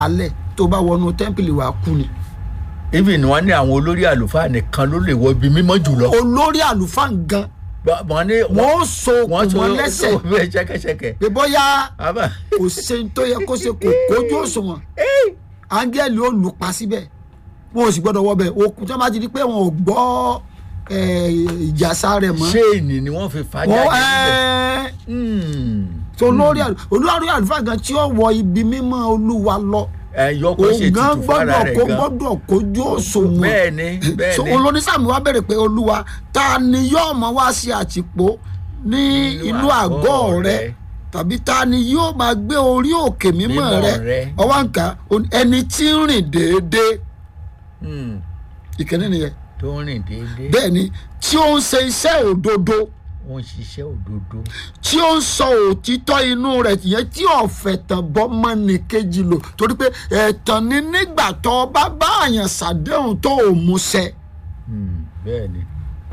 alẹ́ tó bá wọnú tẹ́ḿpìlì wàá kú ni. even wọn ní àwọn olórí àlùfáà nìkan ló lè wọ ibi mímọ́ jùlọ. olórí àlùfáà gan wọn ní wọ́n ó so wọ́n okùn mọ́ lẹ́sẹ̀ bẹ́ẹ̀ ṣẹ́kẹ́ṣẹkẹ̀. pé bóyá àbá kò ṣe ń tó yẹ kó ṣe kò kójú òṣùwọ̀n áńgẹ́lì ó lù pa síbẹ̀ wọn ò sì gbọ́dọ̀ wọ bẹ̀ okùn tí wọ́n bá ti di pé wọn ò gbọ́ eh, ìjàsá rẹ̀ mọ́. ṣéènì ni wọ́n fi fà á wọ́n jáde níbẹ̀. ẹ́ẹ́ Hmm. tó olórí àlù- olórí àlùfáà gan tí ó wọ ibi mímọ́ olúwa lọ ẹ yọkọ ṣe òun gan tutù fara gbọ́dọ̀ rẹ̀ kó gan. gbọ́dọ̀ kójú òṣùwọ̀n bẹ́ẹ̀ ni bẹ́ẹ̀ so ni. olónísàmì wa bẹ̀rẹ̀ pé olúwa ta ni yóò mọ wá sí àtìpó ní Inú inú àgọ́ àgọ́ rẹ rẹ. tàbí ta ni yóò máa gbé orí òkè mímọ́ Mímọ́ rẹ rẹ. ọwọ́ nǹkan ẹni tí ń rìn déédéé Hmm. ìkíní nìyẹn tó ń rìn déédéé. bẹ́ẹ̀ ni tí ó ń ṣe iṣẹ́ òdodo ó ń ṣiṣẹ́ òdodo. tí ó ń sọ òtítọ́ inú rẹ̀ yẹn tí ọ̀fẹ́ tàn bọ́ mọ́ni kejì lò torí pé ẹ̀tàn ni nígbà tó bá bá àyàn ṣàdéhùn tó ò múṣẹ. Hmm. bẹ́ẹ̀ ni.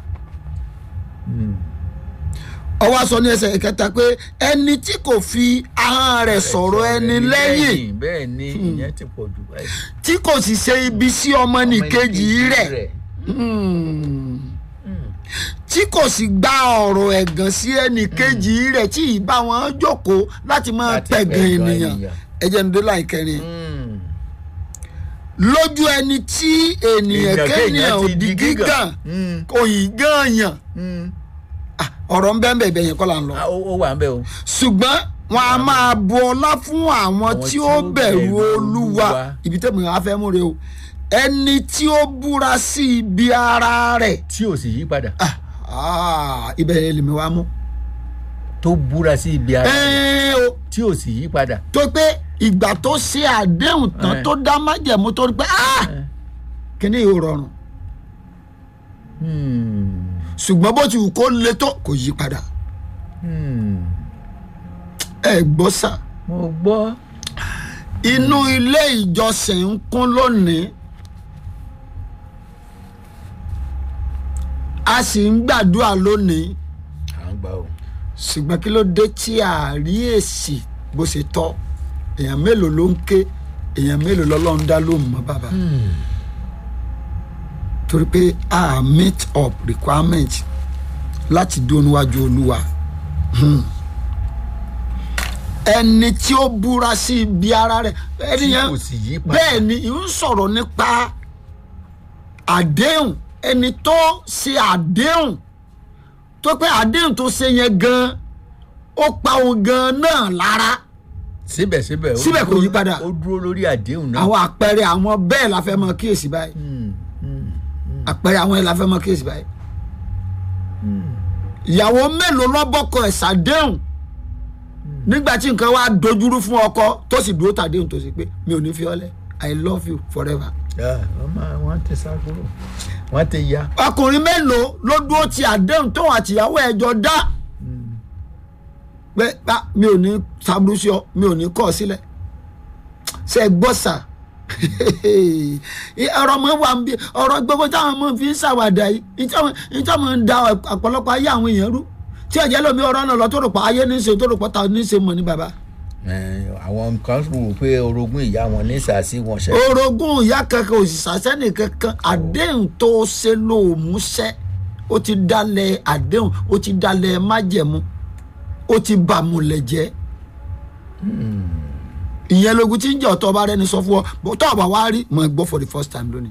Hmm. ọwọ́ sọ ní ẹsẹ̀ ìkẹta pé ẹni tí kò fi ahọ́n rẹ̀ sọ̀rọ̀ ẹni lẹ́yìn bẹ́ẹ̀ ni ìyẹn ti pọ̀ jù báyìí. tí kò sì ṣe ibi sí ọmọnìkejì rẹ̀ Hmm. tí kò sì gba ọ̀rọ̀ ẹ̀gàn sí ẹnìkejì rẹ̀ tí ì bá wọn jókòó láti máa Láti pẹ̀gàn pẹ̀gàn ènìyàn ènìyàn. ẹjẹ̀ ní dọ́là ìkẹrin Hmm. lójú ẹni tí ènìyàn Èèyàn kéèyàn kéèyàn ò ti di di gígàn gígàn. Hmm. kò yí gànyàn Hmm. Ah, ọ̀rọ̀ ń bẹ́ẹ̀ bẹ́ẹ̀ yẹn kọ́ là ń lọ Ah, ó ó wà ń bẹ̀ o. ṣùgbọ́n wọn a máa bu ọlá fún àwọn tí ó bẹ̀rù olúwa ibi tẹ́mi wá fẹ́ múre o ẹni tí ó búra sí ibi ara rẹ̀ tí ò sì yí padà. ah, ah, ibẹ̀ yẹn lèmi wá mú. tó búra sí ibi ara rẹ̀ ẹ́ẹ́ o tí ò sì yí padà. tó pé ìgbà tó ṣe àdéhùn tán Eh. tó dá májẹ̀mú tó rí pé ah, Eh. kíní yóò rọrùn Hmm. ṣùgbọ́n bó ti wù kó le tó kò yí padà Hmm. ẹ gbọ́ sà mo gbọ́. inú ilé ìjọsìn ń kún lónìí a sì ń gbàdúrà lónìí à ń gbà o. ṣùgbọ́n kí ló dé tí a rí èsì bó ṣe tọ́ èèyàn mélòó ló ń ké èèyàn mélòó lọ́lọ́run dá ló mọ́ bàbá torí pé a meet up requirement láti dúró níwájú olúwa Hmm. ẹni tí ó búra sí ibi ara rẹ̀ ẹni tí yẹn kò sì yí padà. bẹ́ẹ̀ ni ń sọ̀rọ̀ nípa àdéhùn ẹni tó ṣe àdéhùn tó pé àdéhùn tó ṣe yẹn gan ó pa òun gan náà lára síbẹ̀síbẹ̀ ó Síbẹ̀ kò dúró- yí padà. ó dúró lórí àdéhùn náà. àwọn àpẹẹrẹ àwọn bẹ́ẹ̀ la fẹ́ mọ kíyèsí báyìí Hmm. Hmm. àpẹẹrẹ àwọn yẹn la fẹ́ mọ kíyèsí báyìí ìyàwó mélòó lọ́bọ̀kọ ẹ̀ ṣàdéhùn nígbà tí nǹkan wá dojúrú fún ọkọ tó sì dúró tàdéhùn tó sì pé mi ò ní fi ọ́ lẹ̀ i love you forever. Ah, wọ́n máa wọ́n ti sá kúrò wọ́n ti ya. ọkùnrin mélòó ló dúró ti àdéhùn tóun àtìyàwó ẹ̀ jọ dá pé "Ah, mi ò ní sábúrú sí ọ mi ò ní kọ̀ ọ́ sílẹ̀ ṣe é gbọ́ sà ọ̀rọ̀ mọ́ wà ń bí ọ̀rọ̀ gbogbo táwọn ọmọ fi ń ṣàwàdà yìí ìtọ́ mọ̀ ń da ọ̀pọ̀lọpọ̀ ayé àwọn èèyàn rú tí ọ̀jẹ̀ lómi ọ̀rọ̀ náà lọ tó rò pa ayé ní í ṣe tó rò pa ta ní í ṣe mọ̀ ní bàbá. Eh, àwọn kan rò pé orogún ìyá wọn ní sàásì wọn ṣe. orogún ìyá kankan òṣìṣẹ́ sẹ́nì kankan àdéhùn tó ṣe ló múṣẹ́ ó ti dalẹ̀ àdéhùn ó ti dalẹ̀ májẹ̀mú ó ti bàmùlẹ̀ jẹ́ ìyẹn logun tí ń jẹ́ ọ̀tọ̀ ọba rẹ ni sọ fún ọ bó tọ́ ọba wa rí mọ̀ ẹ́ gbọ́ for the first time lónìí.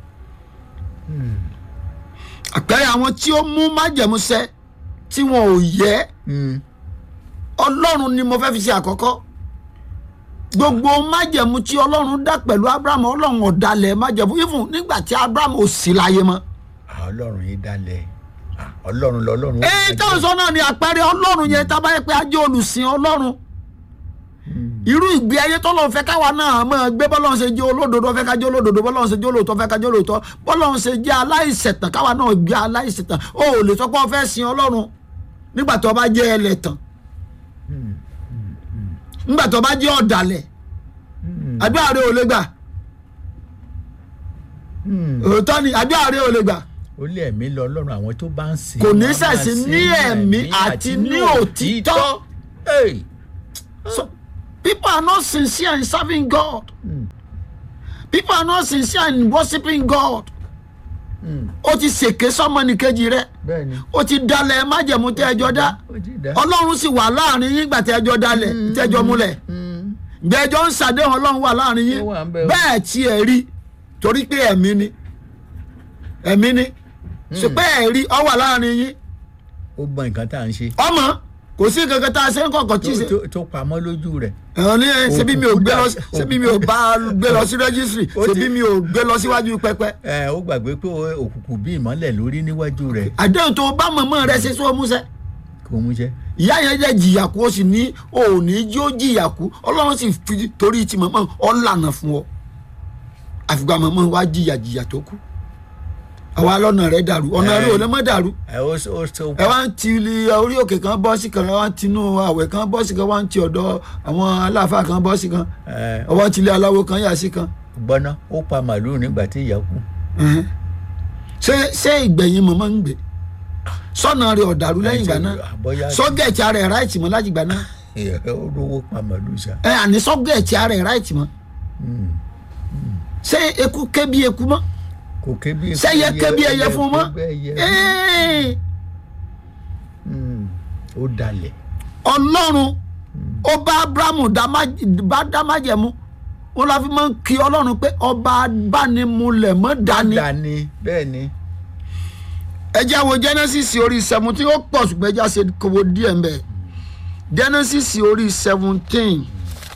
àpẹẹrẹ àwọn tí ó mú májẹ̀mú ṣẹ tí wọn ò yẹ Hmm. ọlọ́run ni mo fẹ́ fi ṣe àkọ́kọ́ gbogbo májẹ̀mú tí ọlọ́run dá pẹ̀lú abrahamu ọlọ́run ọ̀dàlẹ̀ májẹ̀mú even nígbà tí abrahamu ò sí láyé mọ́. Ah, ọlọ́run yìí dalẹ̀ Ah, ọlọ́run lọ́lọ́run. ó èyí dalẹ̀. táwọn sọ náà ni àpẹẹrẹ ọlọ́run yẹn tá a bá yẹ pé a jẹ́ olùsìn ọlọ́run irú ìgbé ayé tọ́lọ́run fẹ́ káwa náà máa gbé bọ́lọ́run ṣe jẹ́ olódodo fẹ́ ká jẹ́ olódodo bọ́lọ́run ṣe jẹ́ olóòótọ́ fẹ́ ká jẹ́ olóòótọ́ bọ́lọ́run ṣe jẹ́ aláìṣẹ̀tàn káwa náà gbé aláìṣẹ̀tàn o ò lè sọ pé o fẹ́ sin ọlọ́run nígbà tó o bá jẹ́ ẹlẹ́tàn nígbà tó o bá jẹ́ ọ̀dàlẹ̀ àdúrà rẹ ò lè gbà Hmm. òótọ́ ni àdúrà rẹ ò lè gbà ó lé ẹ̀mí lọ ọlọ́run àwọn tó bá ń sìn. Kò ní wọ́n máa ṣẹ̀sìn sìn ní ẹ̀mí àti ní òtítọ́. Hey! So- people are not sincere in serving God people are not sincere in worshiping God ó ti ṣèké sọ́mọnìkejì rẹ̀ bẹ́ẹ̀ ni ó ti dalẹ̀ májẹ̀mú tẹ́ ẹjọ́ dá ó ti dá. ọlọ́run sì wà láàrin yín gbà tẹ́ ẹjọ́ dalẹ̀ tẹ́ ẹjọ́ múlẹ̀ Mm. gbẹjọ́ ń ṣàdéhùn ọlọ́run wà láàrin yín Ó wà ń bẹ̀ o. bẹ́ẹ̀ tí ẹ rí torí pé ẹ̀mí ni ẹ̀mí ni ṣùgbọ́n ẹ̀ rí ọ wà láàrin yín ó gbọ́ nǹkan tá à ń ṣe ọmọ kò sí kankan tá a ṣe ń kọ̀kọ̀ tí ì ṣe tó- tó- tó pamọ́ lójú rẹ̀ ẹ̀rọ ní ẹ̀ ṣebí mi ò gbé lọ Òkùnkùn ṣebí mi ò bá a gbé lọ sí rẹ́gísírì Ó ti- ṣebí mi ò gbé lọ síwájú pẹpẹ ẹ ó gbàgbé pé òkùnkùn bí ìmọ́lẹ̀ lórí níwájú rẹ̀ àdéhùn tó bá mọ̀mọ́ rẹ ṣe sọ múṣẹ́ kò mú jẹ́ ìyá yẹn jẹ́ jìyà kú ó sì ní òní jí ó jìyà kú ọlọ́run sì fi torí ti mọ̀mọ́ ọ lànà fún ọ àfìgbà mọ̀mọ́ wa jìyà jìyà tó kú àwa lọ́nà rẹ̀ dàrú ọ̀nà Ẹ. rẹ̀ ò lè mọ́ dàrú ẹ ó ó tó ẹ wá ń ti ilé orí òkè kan bọ́ sí kan ẹ wá ń tinú àwẹ̀ kan bọ́ sí kan wá ń ti ọ̀dọ̀ àwọn aláàfáà kan bọ́ sí kan ẹ ọwọ́ ti ilé aláwo kan yà sí kan gbọ́ná ó pa màlúù nígbà tí ìyá kú Ẹhẹ́n. ṣé ṣé ìgbẹ̀yìn mọ̀mọ́ ń gbé sọ́nà rẹ̀ ọ̀dàrú lẹ́yìn ìgbà náà bóyá sọ́gẹ̀ẹ̀tì ara ẹ̀ ráìtì mọ́ láti ìgbà náà ẹ ó rówó pa màlúù sá ẹ àní sọ́gẹ̀ẹ̀tì ara ẹ̀ ráìtì mọ́ ṣé eku ké bí eku mọ́ kò ké bí ṣé ẹyẹ ké bí ẹyẹ fún mọ́ ké bí ẹyẹ. Ẹ́ẹ̀. Mm. ó dalẹ̀ ọlọ́run ó bá abrahamu dá má- bá dá májẹ̀mú wọn la fi máa ń kí ọlọ́run pé ọba abánimulẹ̀ mọ́ dání dání bẹ́ẹ̀ ni ẹ jẹ́ wo genesis orí seventeen ó pọ̀ ṣùgbọ́n ẹ jẹ́ àṣẹ kòwò díẹ̀ ń bẹ̀ genesis orí seventeen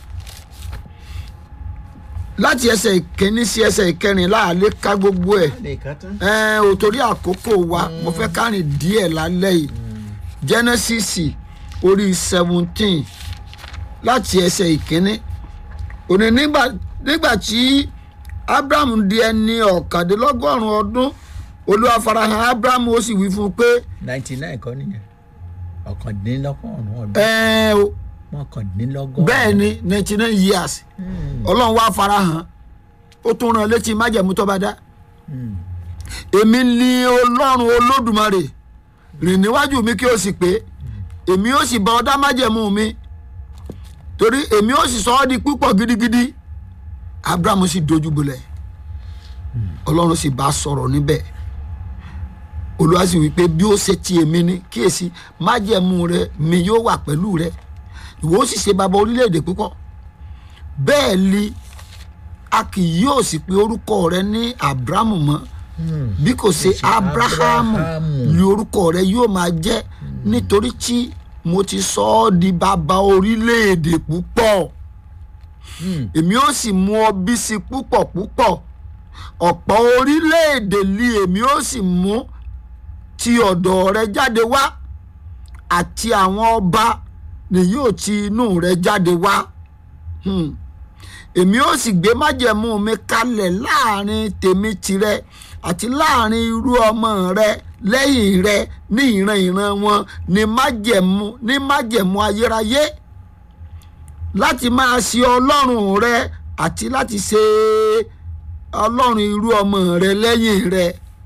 láti ẹsẹ̀ ìkíní sí ẹsẹ̀ ìkẹrin láàlẹ́ ká gbogbo ẹ̀ lè ká tán. ẹ ò torí àkókò wa mo fẹ́ kárìn díẹ̀ lálẹ́ yìí genesis orí seventeen láti ẹsẹ̀ ìkíní òní nígbà nígbà tí abraham di ẹni ọ̀kàndínlọ́gọ́rùn-ún ọdún olúwa farahàn abraham ó sì wí fún un pé ninety nine kọ́ nìyẹn ọ̀kàndínlọ́gọ́rùn-ún ọdún ẹ o mọ́kàndínlọ́gọ́rùn-ún. bẹ́ẹ̀ ni ninety nine years ọlọ́run wá farahàn ó tún rán létí májẹ̀mú tó bá dá èmi ni ọlọ́run olódùmarè rìn níwájú mi kí o sì pé èmi ó sì bá ọ dá májẹ̀mú mi torí èmi ó sì sọ ọ́ di púpọ̀ gidigidi abraham sì dojú bolẹ̀ ọlọ́run sì bá a sọ̀rọ̀ níbẹ̀ olúwa sì wí pé bí ó ṣe ti èmi ni kíyèsí májẹ̀mú rẹ mi yóò wà pẹ̀lú rẹ ìwọ ó sì ṣe bàbá orílẹ̀-èdè púpọ̀ bẹ́ẹ̀ ni a kì yóò sì pe orúkọ rẹ ní abrahamu mọ́ bí kò ṣe abrahamu Abrahamu. ni orúkọ rẹ yóò máa jẹ́ nítorí tí mo ti sọ ọ́ di bàbá orílẹ̀-èdè púpọ̀ èmi ó sì mú ọ bí sí púpọ̀ púpọ̀ ọ̀pọ̀ orílẹ̀-èdè li èmi ó sì mú ti ọ̀dọ̀ rẹ jáde wá àti àwọn ọba ni yóò ti inú rẹ jáde wá Hmm. èmi ó sì gbé májẹ̀mú mi kalẹ̀ láàrin tèmi tirẹ̀ àti láàrin irú ọmọ rẹ lẹ́yìn rẹ ní ìran ìran wọn ní májẹ̀mú ní májẹ̀mú ayérayé láti máa ṣe ọlọ́run rẹ àti láti ṣe ọlọ́run irú ọmọ rẹ lẹ́yìn rẹ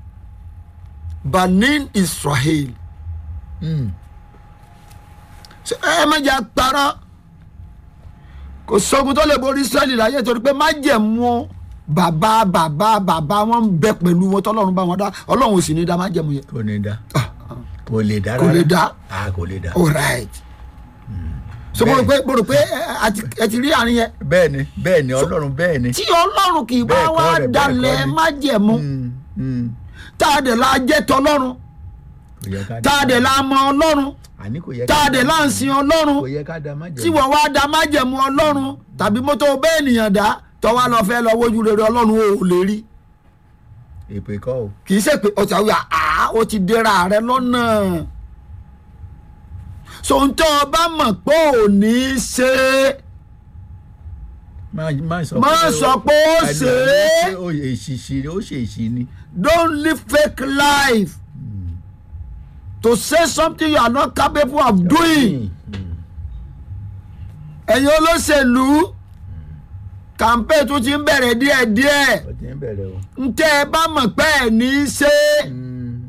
banin israel Mm. Ṣé ẹ má jà parọ́ kò sógun tó lè borí israẹli láyé torí pé májẹ̀mú bàbá bàbá bàbá wọn ń bẹ pẹ̀lú wọn tọ́lọ́run bá wọn dá ọlọ́run ò sì ní dá májẹ̀mú yẹn kò ní dá kò lè dá kò lè rárá. dá a kò lè dá. all right so mo rò pé mo rò pé ẹ ẹ ti- ẹ ti rí àárín yẹn bẹ́ẹ̀ ni bẹ́ẹ̀ ni ọlọ́run bẹ́ẹ̀ ni. tí ọlọ́run kì í bá Bẹ́ẹ̀ kọ́ wá rẹ̀, bẹ́ẹ̀ dalẹ̀ kọ́ ni. májẹ̀mú Mm, mm. tá a dẹ̀ la jẹ́ tọlọ́run kò yẹ ká tá a dẹ̀ la mọ ọlọ́run àní kò yẹ tá a dẹ̀ la ń sin ọlọ́run kò yẹ ká dá má jẹ. tí wọ́n wá da májẹ̀mú ọlọ́run tàbí mọ́tò bẹ́ẹ̀ ènìyàn dá tọ́wá lọ fẹ́ lọ wojú rere ọlọ́run ò lè rí èpè kọ́ o. kì í ṣe pé ọ̀tá wíwá àá ó ti dẹ́ra rẹ lọ́nà sòǹtọ́ ọba mọ̀ pé ò ní í ṣe é má má sọ Má sọ pé ó Àìlọ́ ṣe é. ó èṣìṣì ó ṣe èṣì ni. don't live fake life to say something you are not capable of doing ẹ̀yin olóṣèlú campaign tún ti ń bẹ̀rẹ̀ díẹ̀díẹ̀ ó ti ń bẹ̀rẹ̀ o. ntẹ́ ẹ bá mọ̀ pé ẹ̀ ní í ṣe é Mm,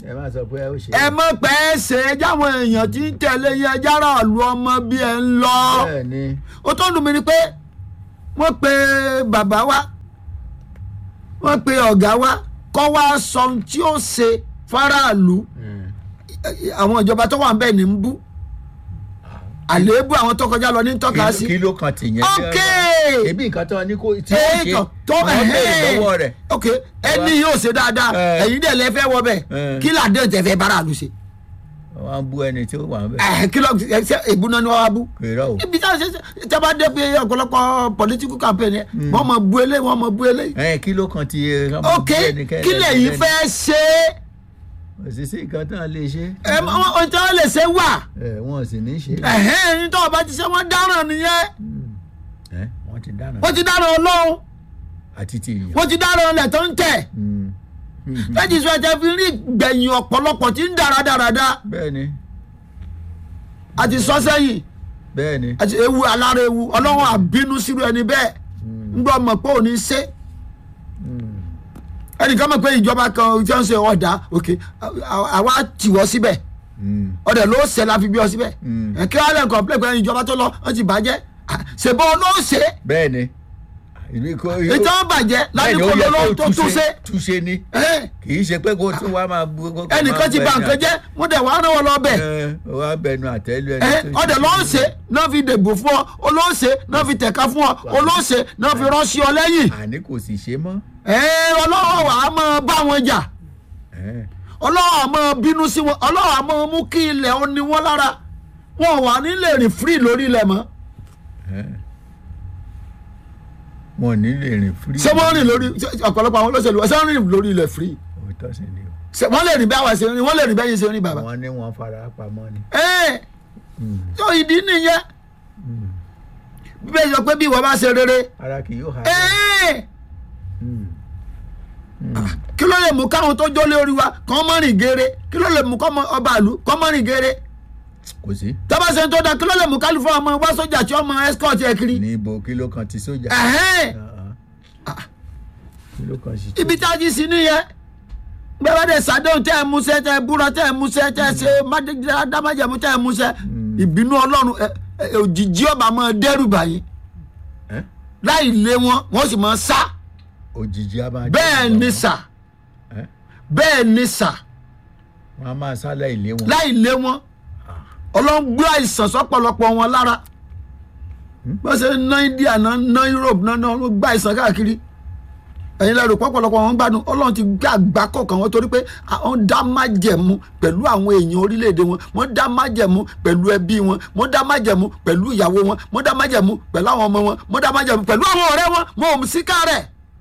ẹ má sọ pé ó ṣe ẹ mọ̀ pé ẹ ṣe é jáwọn èèyàn tí ń tẹ̀lé yẹn jára lu ọmọ bí ẹ ń lọ bẹ́ẹ̀ ni ó tó dùn mí ni pé wọ́n pe bàbá wa wọ́n pe ọ̀gá wa kọ́ wa sọ ohun tí ó ṣe faraàlú Mm. àwọn ìjọba tó wà ń bẹ̀ ní ń bú àléébù àwọn tó kọjá lọ ní tọ́ka sí. Kí- kí ló kan tìyẹn ok ebi nǹkan tó ní kó tí ó ṣe èèkàn tó wọ́n béèrè lọ́wọ́ rẹ̀ ok ẹni yóò ṣe dáadáa Eh. ẹ̀yin dẹ̀ lẹ fẹ́ wọ bẹ̀ Eh. kí làdé tẹ̀ fẹ́ bára àlù ṣe wọ́n á bú ẹni tí ó wà ń bẹ̀ ẹ̀ kí lọ ṣe ìbúná ni wọ́n wá bú kéré o ibi tí a ṣe ṣe tí a bá dé pé ọ̀pọ̀lọpọ̀ political campaign yẹn wọ́n mọ̀ bú eléyìí wọ́n mọ̀ bú eléyìí ẹ kí ló kan ti ẹ ok kí lẹ́yìn fẹ́ ṣe òṣìṣẹ́ nǹkan tán lè ṣe é ẹ mọ ohun tí wọ́n lè ṣe wà ẹ wọn sì ní ṣe ẹ̀hẹ́n ẹni tó o bá ti ṣe wọ́n dáràn nìyẹn ẹ wọ́n ti dáná wọ́n ti dáràn ọlọ́run àti ti ìyàn wọ́n ti dáràn ọlẹ̀ tó ń tẹ̀ Mm. Mm. lẹ́yìn ìṣó ẹ̀jẹ̀ fi rí gbẹ̀yìn ọ̀pọ̀lọpọ̀ tí ń dára dáradára bẹ́ẹ̀ ni àti sọ sẹ́yìn bẹ́ẹ̀ ni àti ewu alára ewu ọlọ́run àbínú sírú ẹni bẹ́ẹ̀ ń gbọ́ mọ̀ pé òní ṣe Mm. ẹnìkan mọ̀ pé ìjọba kan tí wọ́n ṣe ọ̀dà òkè àwa tì wọ́ síbẹ̀ Mm. ọ̀dẹ̀ ló ṣe la fi bí ọ síbẹ̀ Mm. ẹ̀ kí wọ́n lè kọ̀ọ̀pẹ́ pé ìjọba tó lọ wọ́n ti bàjẹ́ Ah, ṣèbọ̀ ló ṣe bẹ́ẹ̀ ni ìlú kò ètò bàjẹ́ bẹ́ẹ̀ ni ó lásìkò yẹ ló kó tó tún ṣe túnṣe ni Ẹ́, kì í ṣe pé kó tún wá máa bu kó- kó ẹnìkan máa ti bẹ bà ní nǹkan jẹ́ mo dẹ̀ wàá rán wọn lọ bẹ̀ ẹ wá bẹnu àtẹ́lu ẹni ẹ tó ṣe. ọdẹ ló ń ṣe náà fi dèbò fún ọ olóòṣè náà fi tẹ̀ka fún ọ olóòṣè náà fi ránṣẹ́ ọ lẹ́yìn àní kò sì ṣe mọ́ ẹ ọlọ́wọ́ wà á máa bá wọn jà ẹ ọlọ́wọ́ á máa bínú sí wọn ọlọ́wọ́ á máa mú kí ilẹ̀ ó ní wọn lára wọn ò wà nílé rìn free lórí ilẹ̀ mọ́ ẹ wọn ò ní lè rìn fúrí. ṣé wọ́n rìn lórí ṣé ọ̀pọ̀lọpọ̀ àwọn olóṣèlú ṣé wọ́n rìn lórí ilẹ̀ free òótọ́ sì ni o ṣé wọ́n lè rìn bí àwọn ṣe rìn wọ́n lè rìn bẹ́yìn ṣe rìn bàbá wọ́n ní wọ́n fara pamọ́ ni. ẹ Mm. tó ìdí nìyẹn Mm. bíbélì sọ pé bí ìwọ bá ṣe rere ara kì yóò ha. ẹ Mm. Mm. kí ló lè mú káwọn tó jólé orí wa kọ́ mọ́ rìn geere kí ló lè mú kọ́ mọ́ ọba àlú kọ́ mọ́ rìn geere kò sí tọ́ba ṣe tó da kí ló lè mú kálífọ́ ọmọ wá sójà tí ọmọ escort ẹ kiri ní ibo kìló kan ti sójà. ẹ̀hẹ́n Ah, ah. kìló kan sì. ibi tá a ti sí nìyẹn gbẹ́wẹ́ dẹ̀ sàdéhùn tẹ́ ẹ múṣẹ́ tẹ́ ẹ búra tẹ́ ẹ múṣẹ́ tẹ́ ẹ ṣe dámájẹ̀mú tẹ́ ẹ múṣẹ́ ìbínú ọlọ́run ẹ- ẹ- òjijì ọba máa dẹ́rù báyìí Ẹ́? láì lé wọn wọ́n sì máa sá òjijì a máa. bẹ́ẹ̀ jẹ́ ni ọ̀rọ̀. sà Ẹ́? bẹ́ẹ̀ ni sà wọ́n á máa sálẹ̀ ilé wọn. láì lé wọn ọlọ́run gbé àìsàn sọ́pọ̀lọpọ̀ wọn lára bọ́n ṣe ń ná India ná ná Europe ná ná wọ́n gbá àìsàn káàkiri ẹ̀yin lẹ́rù pọ́pọ̀lọpọ̀ wọn gbádùn ọlọ́run ti gbé àgbákò kan wọn torí pé àwọn dá májẹ̀mú pẹ̀lú àwọn èèyàn orílẹ̀-èdè wọn wọ́n dá májẹ̀mú pẹ̀lú ẹbí wọn wọ́n dá májẹ̀mú pẹ̀lú ìyàwó wọn wọ́n dá májẹ̀mú pẹ̀lú àwọn ọmọ wọn wọ́n dá májẹ̀mú pẹ̀lú àwọn ọ̀rẹ́ wọn wọn ò sí kárẹ̀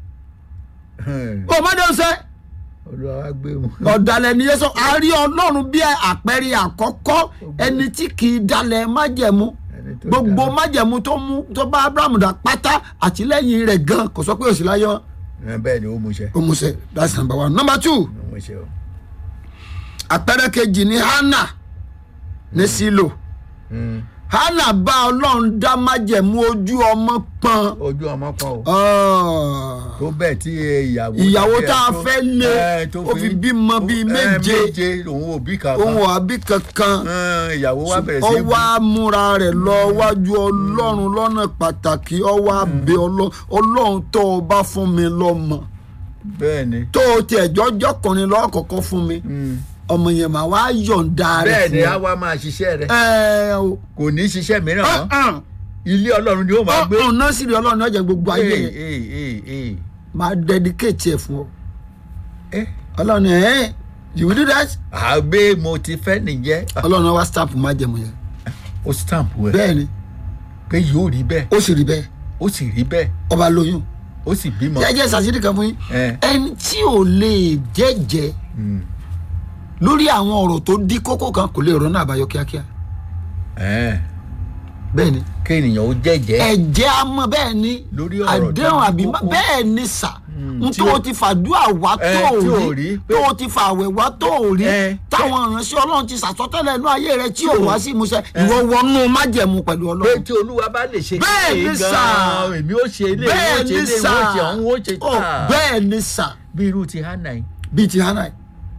ò má dé ṣe olúwa wá gbé wọn. ọ̀dàlẹ̀ ni yẹn sọ a rí ọlọ́run bí àpẹẹrẹ àkọ́kọ́ ẹni tí kì í dalẹ̀ májẹ̀mú Ẹni tó gbogbo dára. májẹ̀mú tó mú tó bá abraham dá pátá àtìlẹ́yìn rẹ̀ gan kò sọ pé òsì láyé wọn. Ẹ, bẹ́ẹ̀ ni ó mú iṣẹ́ ó mú ṣe that's number one number two ó mú iṣẹ́ o. àpẹẹrẹ kejì ni hannah ní sílò Mm. hannah bá ọlọ́run dá májẹ̀mú ojú ọmọ pọ́n ojú ọmọ kan o. Ah. tó bẹ́ẹ̀ tí ìyàwó. ìyàwó tá a tó- fẹ́ lé ẹ, tó ó fi bímọ bíi ẹ, méje méje òun ò bí kankan. ohun àbí kankan. Ẹ, ìyàwó wa bẹ̀rẹ̀ ó sí í wá múra rẹ̀ lọ wájú ọlọ́run lọ́nà pàtàkì ó wá bẹ̀ ọlọ́run ọlọ́run tó o bá fún mi lọ́mọ bẹ́ẹ̀ ni. tó o tiẹ̀ jọ́jọ́kùnrin lọ́kọ̀ọ̀kan fún mi Mm. ọmọ yẹn mà wá yọ̀ǹda rẹ̀ bẹ́ẹ̀ ni fún a ọ. wá máa ṣiṣẹ́ rẹ̀ ẹ o kò ní ṣiṣẹ́ mìíràn mọ́ ilé ọlọ́run ni ó máa gbé. ọ̀hún náà sì rí ọlọ́run ọjà gbogbo ayé Ee, yẹn ee, ee, ee. máa dedicate ẹ̀ fún ọ Eh, ọlọ́run ẹ̀ you will do that àgbẹ̀ mo ti fẹ́ nìyẹn. ọlọ́run wá stamp májẹ̀mú yẹn ó stamp ẹ̀ bẹ́ẹ̀ ni pé yóò rí bẹ́ẹ̀ ó sì rí bẹ́ẹ̀ ó sì rí bẹ́ẹ̀ ọba lóyún ó sì bímọ. jẹ́jẹ́ sàṣírí kan fún yín Eh. ẹni tí ò lè jẹ́jẹ́ Mm. lórí àwọn ọ̀rọ̀ tó dí kókó kan kò lè rọ́nà àbáyọ kíákíá Eh, bẹ́ẹ̀ ni kéèyàn ó jẹ́jẹ́ ẹ̀jẹ̀ á mọ̀ bẹ́ẹ̀ ni Lórí ọ̀rọ̀ tó àdéhùn dí àbí kókó. bẹ́ẹ̀ ni sà Mm, n tí tó ó- o ti fàdúrà wá tó Eh, o tí ò rí rí, tó pé- o ti fàwẹ̀ wá tó o rí Eh, táwọn ìránṣẹ́ ọlọ́run ti sàsọtẹ́lẹ̀ inú ayé rẹ tí ò ò- wá sí ìmúṣẹ ìwọ wọnú májẹ̀mú pẹ̀lú pé ọlọ́run tí olúwa bá lè ṣe Bẹ́ẹ̀ kíni ni sà. gan-an èmi ó ṣe ilé ìwé bẹ́ẹ̀ ó ṣe ni ilé ìwé sà ó ṣe ọ̀hún ó ṣe Ó, tà bẹ́ẹ̀ ni sà bí irú ti hánà yìí bíi ti hannah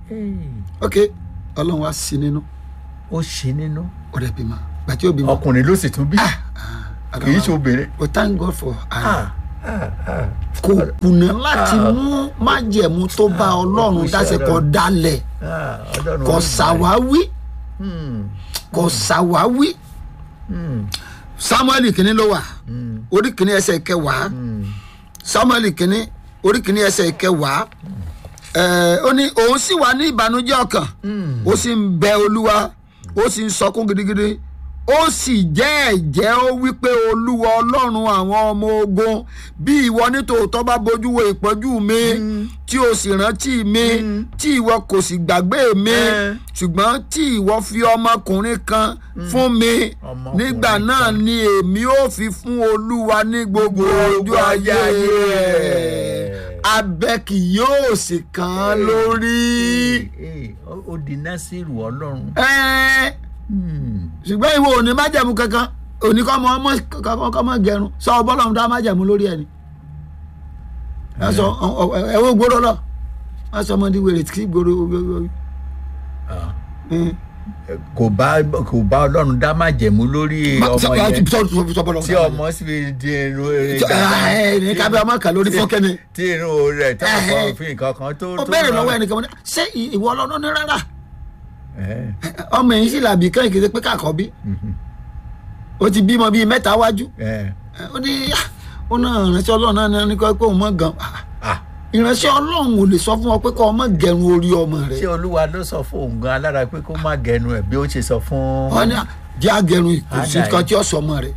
ok ọlọ́run wá sí nínú ó ṣe nínú ọ̀rẹ́ bímọ gbàtí ó bímọ ọkùnrin ló sì tún bí kì í ṣe obìnrin. but thank God for her. Ah, ah, ah. kò kùnà láti Ah. mú májẹ̀mú tó bá ọlọ́run Iṣẹ́ dáṣe kọ Ọlọ́run. dálẹ̀ Ah, Ọlọ́run kò ó ṣàwáwí Hmm, kò ṣàwáwí hmm, samuel kìíní ló wà hmm, orí kìíní ẹsẹ̀ kẹwàá hmm. samuel kìíní orí kìíní ẹsẹ̀ kẹwàá ẹ̀ ó ní òun sì wà ní ìbànújẹ́ ọkàn Hmm. ó sì ń bẹ olúwa ó sì ń sọkún gidigidi ó sì jẹ́ ẹ̀jẹ́ ó wípé olúwa ọlọ́run àwọn ọmọ ogun bí ìwọ nítòótọ́ bá bójú wo ìpọ́njú mi tí o sì rántí mi tí ìwọ kò sì gbàgbé mi Eh. ṣùgbọ́n tí ìwọ fi ọmọkùnrin kan fún mi Ọmọkùnrin nígbà náà ni èmi ó fi fún olúwa ní gbogbo ọjọ́ ayé rẹ̀ abẹ kì yóò sì kàn án lórí. Eh, ó ó di násìrù ọlọ́run. Ẹ́ẹ́, Hmm. ṣùgbọ́n ìwọ ò ní májẹ̀mú kankan òní kọ́ ọmọ ọmọ kankan kọ́ ọmọ gẹrun sọ ọbọ̀lọ́run dá májẹ̀mú lórí ẹni. ẹ sọ ẹ wo gbòòrò lọ wọn sọ ọmọdé wèrè tí gbòòrò Ah. kò bá kò bá ọlọ́run dá májẹ̀mú lórí ọmọ yẹn tí ọmọ sì fi di irun rẹ̀ ẹ ní kábẹ́ ọmọ kan lórí fọ́kẹ́ni tí irun rẹ̀ tó Eh, kọ́ eh. fi nǹkan kan tó ó béèrè lọ́wọ́ ẹnìkan wọn ṣé ìwọ ọlọ́run ní rárá Eh, ọmọ yìí sì làbí kẹ́hìn kìí ṣe pé káàkọ́ bí mhm, ó ti bímọ bíi mẹ́ta wájú eh. ó ní "Ah, ó náà ìránṣẹ́ ọlọ́run náà ní kọ́ pé òun mọ̀ gan Ah, Ah, ìránṣẹ́ ọlọ́run ò lè sọ fún ọ pé kọ́ ọmọ gẹrun orí ọmọ rẹ ṣé olúwa ló sọ fún òun gan alára pé kó má gẹnu ẹ̀ bí ó ṣe sọ fún. wọn ní jẹ́ agẹrun ìkòsí Àdá kan yìí. tí ó sọ ọmọ rẹ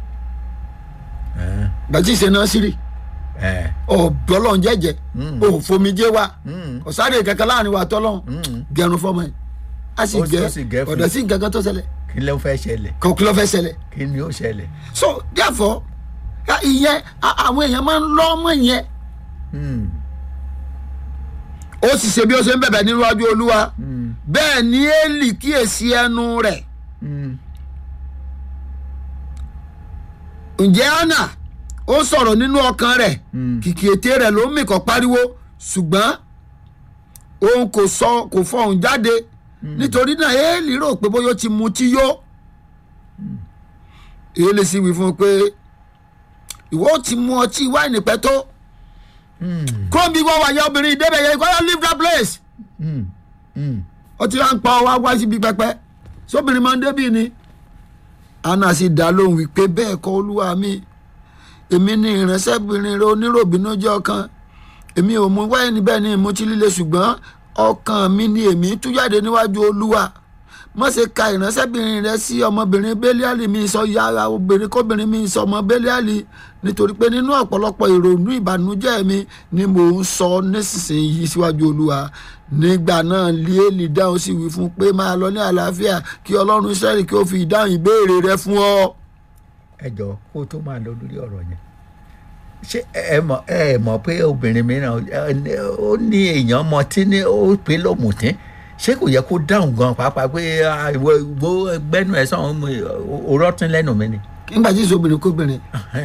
Eh, gbàtí ìṣe náà sírì eh, ọ̀bọ́lọ́n jẹ́jẹ́ Mm. òfomijé wa mm, ọ̀sáré kankan láàrin wa tọ́lọ́n mm. gẹrun fọmọ yìí a sì Ó sì- gẹ ó sì gẹ fún ọ̀dọ̀ sí nǹkan kan tó ṣẹlẹ̀ kí ló fẹ́ ṣẹlẹ̀ kò kí ló fẹ́ ṣẹlẹ̀ kí ni ó ṣẹlẹ̀. so therefore ya- ìyẹn a- àwọn èèyàn máa ń lọ́ ọmọ yẹn Hmm, ó sì ṣe bí ó ṣe ń bẹ̀bẹ̀ níwájú olúwa hmm, bẹ́ẹ̀ ni éèlì kíyèsí ẹnu rẹ̀ hmm. ǹjẹ́ anna ó sọ̀rọ̀ nínú ọkàn rẹ̀ Mm. kìkì ètè rẹ̀ ló ń mì kọ́ pariwo ṣùgbọ́n òun kò sọ kò fọhùn jáde nítorí náà éèlì rò pé bóyá ó ti mutí yó éèlì sì wí fún un pé ìwọ ó ti mu ọtí wáìnì pẹ́ tó Hmm, kúrò bí wọ́n wà yẹ obìnrin ìdébẹ̀ yẹ kọ́ leave that place hmm, hmm. ọtí wa ń pa ọwọ́ wá síbi pẹpẹ sóbìnrin máa ń débì ni anna sì dá lóhùn wípé bẹ́ẹ̀ kọ́ olúwa mi èmi ni ìránṣẹ́bìnrin rẹ oníròbìnújẹ́ ọkàn èmi ò mú wáìnì bẹ́ẹ̀ ni ìmú tí líle ṣùgbọ́n ọkàn mi ni èmi tú jáde níwájú olúwa má ṣe ka ìránṣẹ́bìnrin rẹ sí ọmọbìnrin bẹ́líàlì mi sọ yàrá obìnrin kóbìnrin mi sọ ọmọ bẹ́líàlì nítorí pé nínú ọ̀pọ̀lọpọ̀ ìrònú ìbànújẹ́ mi ni mò ń sọ nísinsìnyí síwájú olúwa nígbà náà líélì dáhùn sí wí fún pé máa lọ ní àlàáfíà kí ọlọ́run sẹ́rì kí ó fi ìdáhùn ìbéèrè rẹ fún ọ. ẹ jọ kó tó máa lọ lórí ọ̀rọ̀ yẹn ṣé ẹ mọ̀ ẹ mọ̀ pé obìnrin mìíràn ẹ, ó ní èèyàn mọ tí ní ó pé lọ́mùtín ṣé kò yẹ kó dáhùn gan pàápàá pé ah, ìwọ ìwọ gbẹ́nu ẹ̀ sọ̀rọ̀ òrọ́tún lẹ́nu mi ni. nígbà tí ìṣòbìnrin kóbìnrin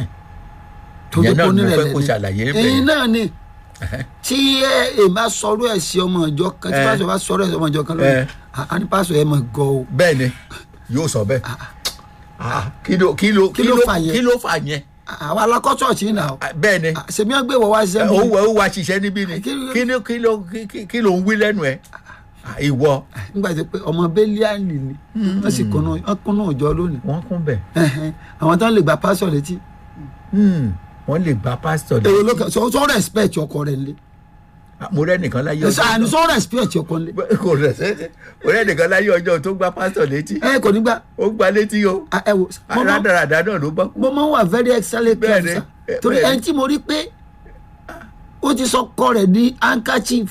tó ìyẹn náà kó ni mo nílẹ̀ fẹ́ kó ṣàlàyé lẹ́ni bẹ́ẹ̀. èyí náà ni tí ẹ ẹ bá sọ̀rọ̀ ẹ̀ sí ọmọ ìjọ kan tí Eh. pásọ̀ bá sọ̀rọ̀ ẹ̀ sí ọmọ ìjọ kan lórí Eh. a ní pásọ̀ ẹ̀ mọ̀ gọ́ o. bẹ́ẹ̀ ni yóò sọ bẹ́ẹ̀ Ah, kí ló kí ló Kí ló fà yẹn? kí ló fà yẹn àwọn alákọ̀ọ́sọ̀ tí ń nà ó Ah, bẹ́ẹ̀ ni sèmi àgbẹ̀ wọ̀ wá ṣiṣẹ́ ó mi wọ ó wá ṣiṣẹ́ níbí ni Kí ló- kí ló kí ló kí- kí ló ń wí lẹ́nu ẹ̀ Ah, ìwọ nígbà tí pé ọmọ bẹ́líàlì ni wọ́n sì kúnnú wọ́n kúnnú ìjọ lónìí wọ́n kún bẹ̀ Ẹ̀hẹ́n. àwọn tán lè gba pásọ̀ létí Hmm, wọ́n lè gba pásítọ̀ lé èrò ló kàn sọ sọ respect ọkọ rẹ̀ nílé mo rẹ́ nìkan láyé ẹ̀sọ́ àní sọ respect ọkọ nílé kò rẹ̀ sẹ́sẹ́ mo rẹ́ nìkan láyé ọjọ́ tó gba pásítọ̀ létí ẹ kò ní gbà ó gba létí o Ah, ẹ wò mo máa- rádaràdà náà ló bá kú mo máa ń wà very excellent Bẹ́ẹ̀ ni, careful eh, sir torí bẹ́ẹ̀ ni. ẹni tí mo rí pé ó ti sọ kọ rẹ̀ ní handkerchief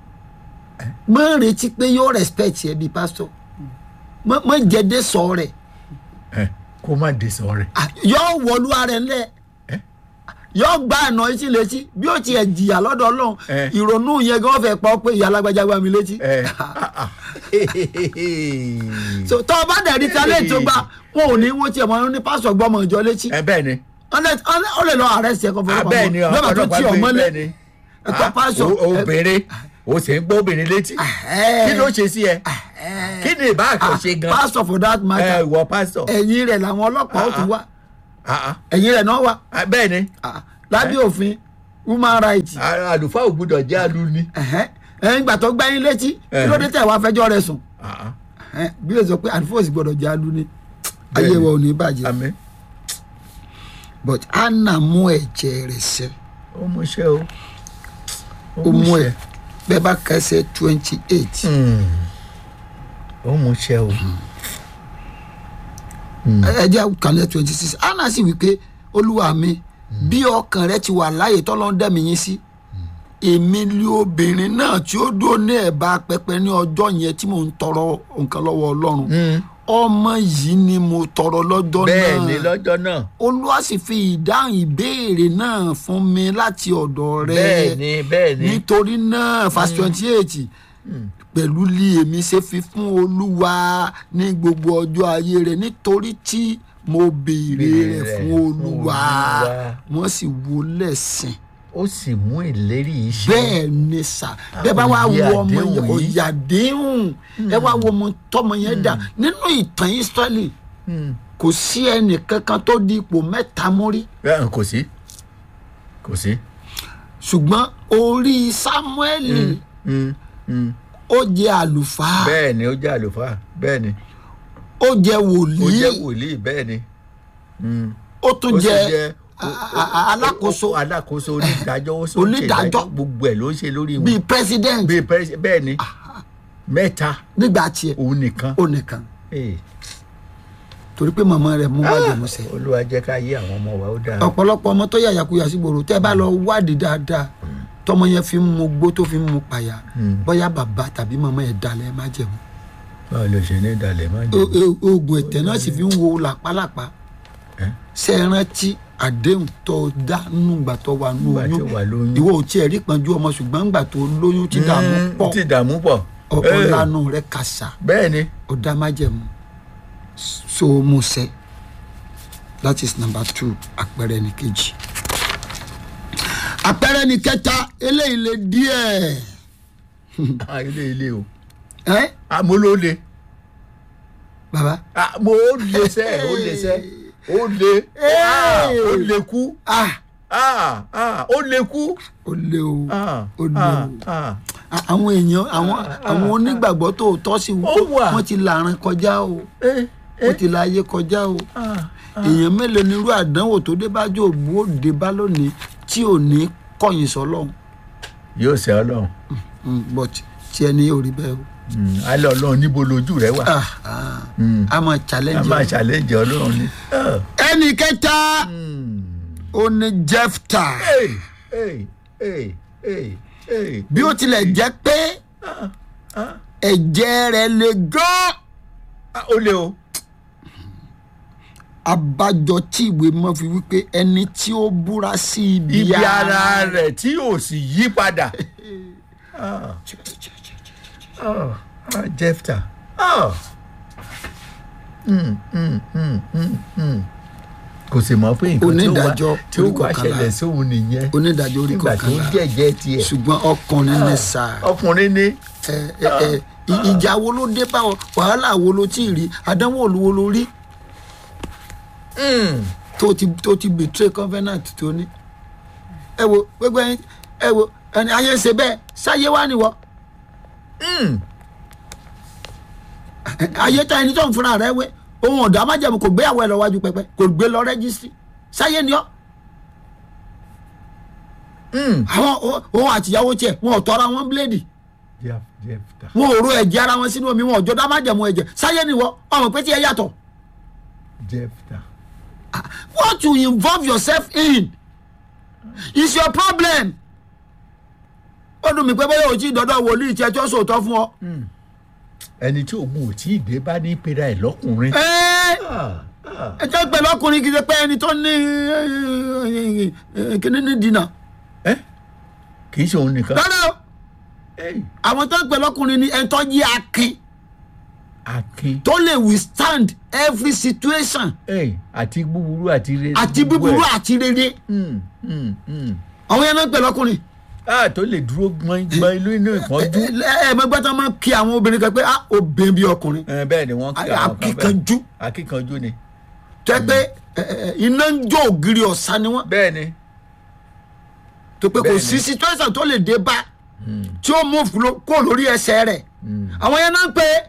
mo ń retí pé yóò respect ẹ bíi pastor mo mo ń jẹ́dé sọ rẹ̀ Ẹ, kó má dé sọ rẹ̀ Ah, yóò wọlú ara ẹ̀ ńlẹ̀ yóò gba àná etí létí bí ó tiẹ̀ jìyà lọ́dọ̀ ọlọ́run Eh. ìrònú yẹn gan fẹ́ pa ọ́ pé ìyá alágbájá gbá mi létí Ẹ, ah, ah. so tọ́ ọ bá dẹ̀ rí talẹ̀ tó gbà wọn ò ní wọ́n tiẹ̀ mọ́ ní pásọ̀ gbọ́mọ ìjọ létí ẹ bẹ́ẹ̀ ni Ọlẹ- ọlẹ- ó lè lọ arrest ẹ kó fọwọ́ Ah, bẹ́ẹ̀ ni lọ́ba tó ọlọ́pàá tí gbé ọmọ lé bẹ́ẹ̀ ni ẹ̀kọ́ Ah, pásọ̀ o- obìnrin o sì ń gbọ́ obìnrin létí kí ló ṣe sí ẹ kí ni ìbá àkànṣe gan pastor for that ẹ matter ìwọ pásítọ̀ ẹ̀yìn rẹ̀ làwọn ọlọ́pàá ó tún wá Ah, ah. ẹ̀yìn rẹ̀ náà wá Ah, bẹ́ẹ̀ ni Ah, lábẹ́ òfin human rights ah, àlùfáà ò gbúdọ̀ jẹ́ aluni. ẹ̀hẹ́n, ẹ̀yìn ìgbà tó gbẹ́yìn létí kí ló dé tẹ̀ wá fẹjọ́ rẹ̀ sùn Ah, ah. Ẹ̀hẹ́n, bí o sọ pé àdìfọ́sì gbọ́dọ̀ jẹ́ alu ni Bẹ́ẹ̀ni. ayé wa ò ní bàjẹ́ àmín but anna mú ẹ̀jẹ̀ rẹ̀ sẹ́ ó mú iṣẹ́ o ó mú ẹ̀ bẹ́ẹ̀ bá kẹsẹ̀ twenty eight Hmm. ó mú iṣẹ́ o ẹ̀jẹ̀ kàlẹ́ twenty six anna sì wí pé olúwa mi bí ọkàn rẹ ti wà láàyè tọ́lọ́ ń dẹ̀mí yín sí èmi lé obìnrin náà tí ó dúró ní ẹ̀bá pẹpẹ ní ọjọ́ yẹn tí mò ń tọrọ nǹkan lọ́wọ́ ọlọ́run Hmm. ọmọ yìí ni mo tọrọ lọ́jọ́ náà bẹ́ẹ̀ ni lọ́jọ́ náà olúwa sì fi ìdáhùn ìbéèrè náà fún mi láti ọ̀dọ̀ rẹ bẹ́ẹ̀ ni bẹ́ẹ̀ ni nítorí náà verse twenty eight pẹ̀lú lí èmi ṣe fi fún olúwa ní gbogbo ọjọ́ ayé rẹ̀ nítorí tí mo béèrè rẹ̀ fún olúwa wọ́n sì wo lẹ́sìn ó sì mú ìlérí yìí ṣe bẹ́ẹ̀ ni sà bẹ́ẹ̀ bá wá Òye wo ọmọ àdéhùn yẹn yìí. ọ̀yàdéhùn ẹ wá wo ọmọ tọmọ yẹn dà nínú ìtàn Ísírẹ́lì Hmm. kò sí ẹnì kankan tó di ipò mẹ́ta mú rí Bẹ́ẹ̀, kò sí kò sí. ṣùgbọ́n orí Sámúẹ́lì Hmm. Hmm. ó jẹ àlùfáà bẹ́ẹ̀ ni ó jẹ́ àlùfáà bẹ́ẹ̀ ni ó jẹ ó wòlíì jẹ́ wòlíì bẹ́ẹ̀ ni Hmm. ó tún ó sì jẹ jẹ́ a- a- a- alákòóso alákòóso onídàájọ́ ó sì ń Onídàájọ́. ṣèdájọ́, gbogbo ẹ̀ ló ń ṣe lórí wọn bíi president bíi pẹ́rẹ́sì bẹ́ẹ̀ ni mẹ́ta nígbà tiẹ̀ òun nìkan. ó nìkan Eh. torí pé màmá rẹ̀ mú wájú musẹ̀ olúwa jẹ́ ká yé àwọn ọmọ wa ó dáa. ọ̀pọ̀lọpọ̀ ọmọ tó yàyàkuyà sí gbòòrò tẹ́ ẹ bá lọ wádìí dáadáa tọmọ yẹn fi ń mu gbó tó fi ń mu pàyà bóyá bàbá tàbí màmá ẹ̀ dalẹ̀ má jẹ̀mú báwo ló ṣe ní ìdàlẹ̀ má O- jẹ́. o- oògùn ẹ̀tẹ̀ náà sì fi ń wo làpálàpá Eh? ṣe é rántí àdéhùn tó dá nùgbà tó wà nù Nígbà tó oyún wà lóyún. ìwọ ò tiẹ̀ rí pọ́njú ọmọ ṣùgbọ́n ńgbà tó lóyún tí dààmú Mm, pọ̀ ti dààmú pọ̀. ọkọ̀ Eh, lánàá rẹ̀ kàṣà bẹ́ẹ̀ ni ọ̀dà májẹ̀mú so musẹ̀ that is number two àpẹẹrẹ ní kejì àpẹẹrẹ ní kẹta eléyìí lè díẹ̀ Ah, ilé ilé o ẹ́ àmọ́ ló le bàbá àmọ́ ó le sẹ́ ó le sẹ́ ó le Ah, ó le kú ah Ah, ah, ó le kú. ó lé o Ah, ó lé ah, o ah. À- àwọn èèyàn àwọn àwọn onígbàgbọ́ tó tọ́ sí Ó wà. wọ́n ti làárín kọjá o Eh, wọ́n ti la ayé kọjá o ah, èèyàn mélòó ni irú àdánwò tó dé bá jò bú ó dé bá lónìí tí ò ní kọ̀yìn sọ́lọ́hún yóò ṣe ọlọ́run Mm, but tí ẹni yóò rí bẹ́ẹ̀ o Mm, alẹ́ ọlọ́run níbo lójú rẹ wà Ah, ah. Mm. a máa a challenge máa ẹ. ṣàlẹ́jì ọlọ́run ni. Ah. ẹnì kẹta Mm. ó ní Jẹ́fítà Hey, hey, hey, hey, hey. bí ó tilẹ̀ jẹ́ pé Ah, ah. ẹ̀jẹ̀ rẹ̀ le gan Ah, ó le o. abájọ tí ìwé mọ́ fi wípé ẹni tí ó búra sí ibi, ibi ara rẹ̀ tí ò sì yí padà. Ah, ah, ah, Jẹ́fta. Ah. Mm, mm, mm, mm, mm. kò sì mọ̀ pé nǹkan tí ó Onídàájọ́ wá tí ó orí wá kọkànlá. ṣẹlẹ̀ sóhun nìyẹn onídàájọ́ orí nígbà tó ń kọkànlá jẹ́jẹ́ tiẹ̀. ṣùgbọ́n ọkùnrin ní sáà ọkùnrin ní. ẹ ẹ ẹ ì- ìjà wo ló dé bá ọ wàhálà wo ló tí ì rí àdánwò wo ló rí Mm. tó ti tó ti betray covenant tó ní. ẹ wo gbogbo ẹyin ẹ wo ẹni ayé ń ṣe bẹ́ẹ̀ sáyé wá nìwọ Mm. ayé tá ẹni tó ń fúnra rẹ̀ wé ohun ọ̀dọ́ amájẹ̀mú kò gbéyàwó ẹ lọ wájú pẹpẹ kò gbé lọ rẹ́gísítì sáyé ni ọ́ Mm. àwọn o- òun àtìyàwó tiẹ̀ wọn ò tọ́ra wọn bíléèdì Jef- Jefta. wọn ò ro ẹ̀jẹ̀ ara wọn sínú omi wọn ò jọ dámájẹ̀mú ẹ̀jẹ̀ sáyé ni wọ́ ọmọ pé tí ẹ yàtọ̀ Jefta. what you involve yourself in is your problem ó dùn mí pé bóyá òjì dọ́dọ̀ wòlíì tí ẹ tí ó sòótọ́ fún ọ. ẹni tí òun ò tí ì dé bá ní pera ẹ̀ lọ́kùnrin. ẹ Ah, ah. ẹ jẹ́ pẹ̀lú ọkùnrin kìí ṣe pé ẹni tó ní kíní ní dínà ẹ kì í ṣe òun nìkan. rárá o Ey, àwọn tó ń pẹ̀lú ọkùnrin ni ẹni tó yí akin akin tó lè withstand every situation Ey, àti búburú àti rere. àti gbogbo búburú ẹ̀. àti rere Mm, mm, mm. àwọn yẹn náà ń pẹ̀lú ọkùnrin a tó lè dúró gbọ́n gbọ́n ìlú inú ìpọ́njú. ẹ ẹ mẹgbẹ́ tó máa ń kí àwọn obìnrin kan pé ah obìnrin bí ọkùnrin Ẹ, bẹ́ẹ̀ ni wọ́n kí àwọn kan bẹ́ẹ̀ akíkanjú akíkanjú ni tó yẹ pé ẹ, ẹ, iná ń jó ògiri ọ̀sán ni wọ́n bẹ́ẹ̀ ni tó pé kò Bẹ́ẹ̀ni. sí situation tó lè dé bá tí ó mú fúlò kó lórí ẹsẹ̀ rẹ̀ àwọn yẹn náà ń pè é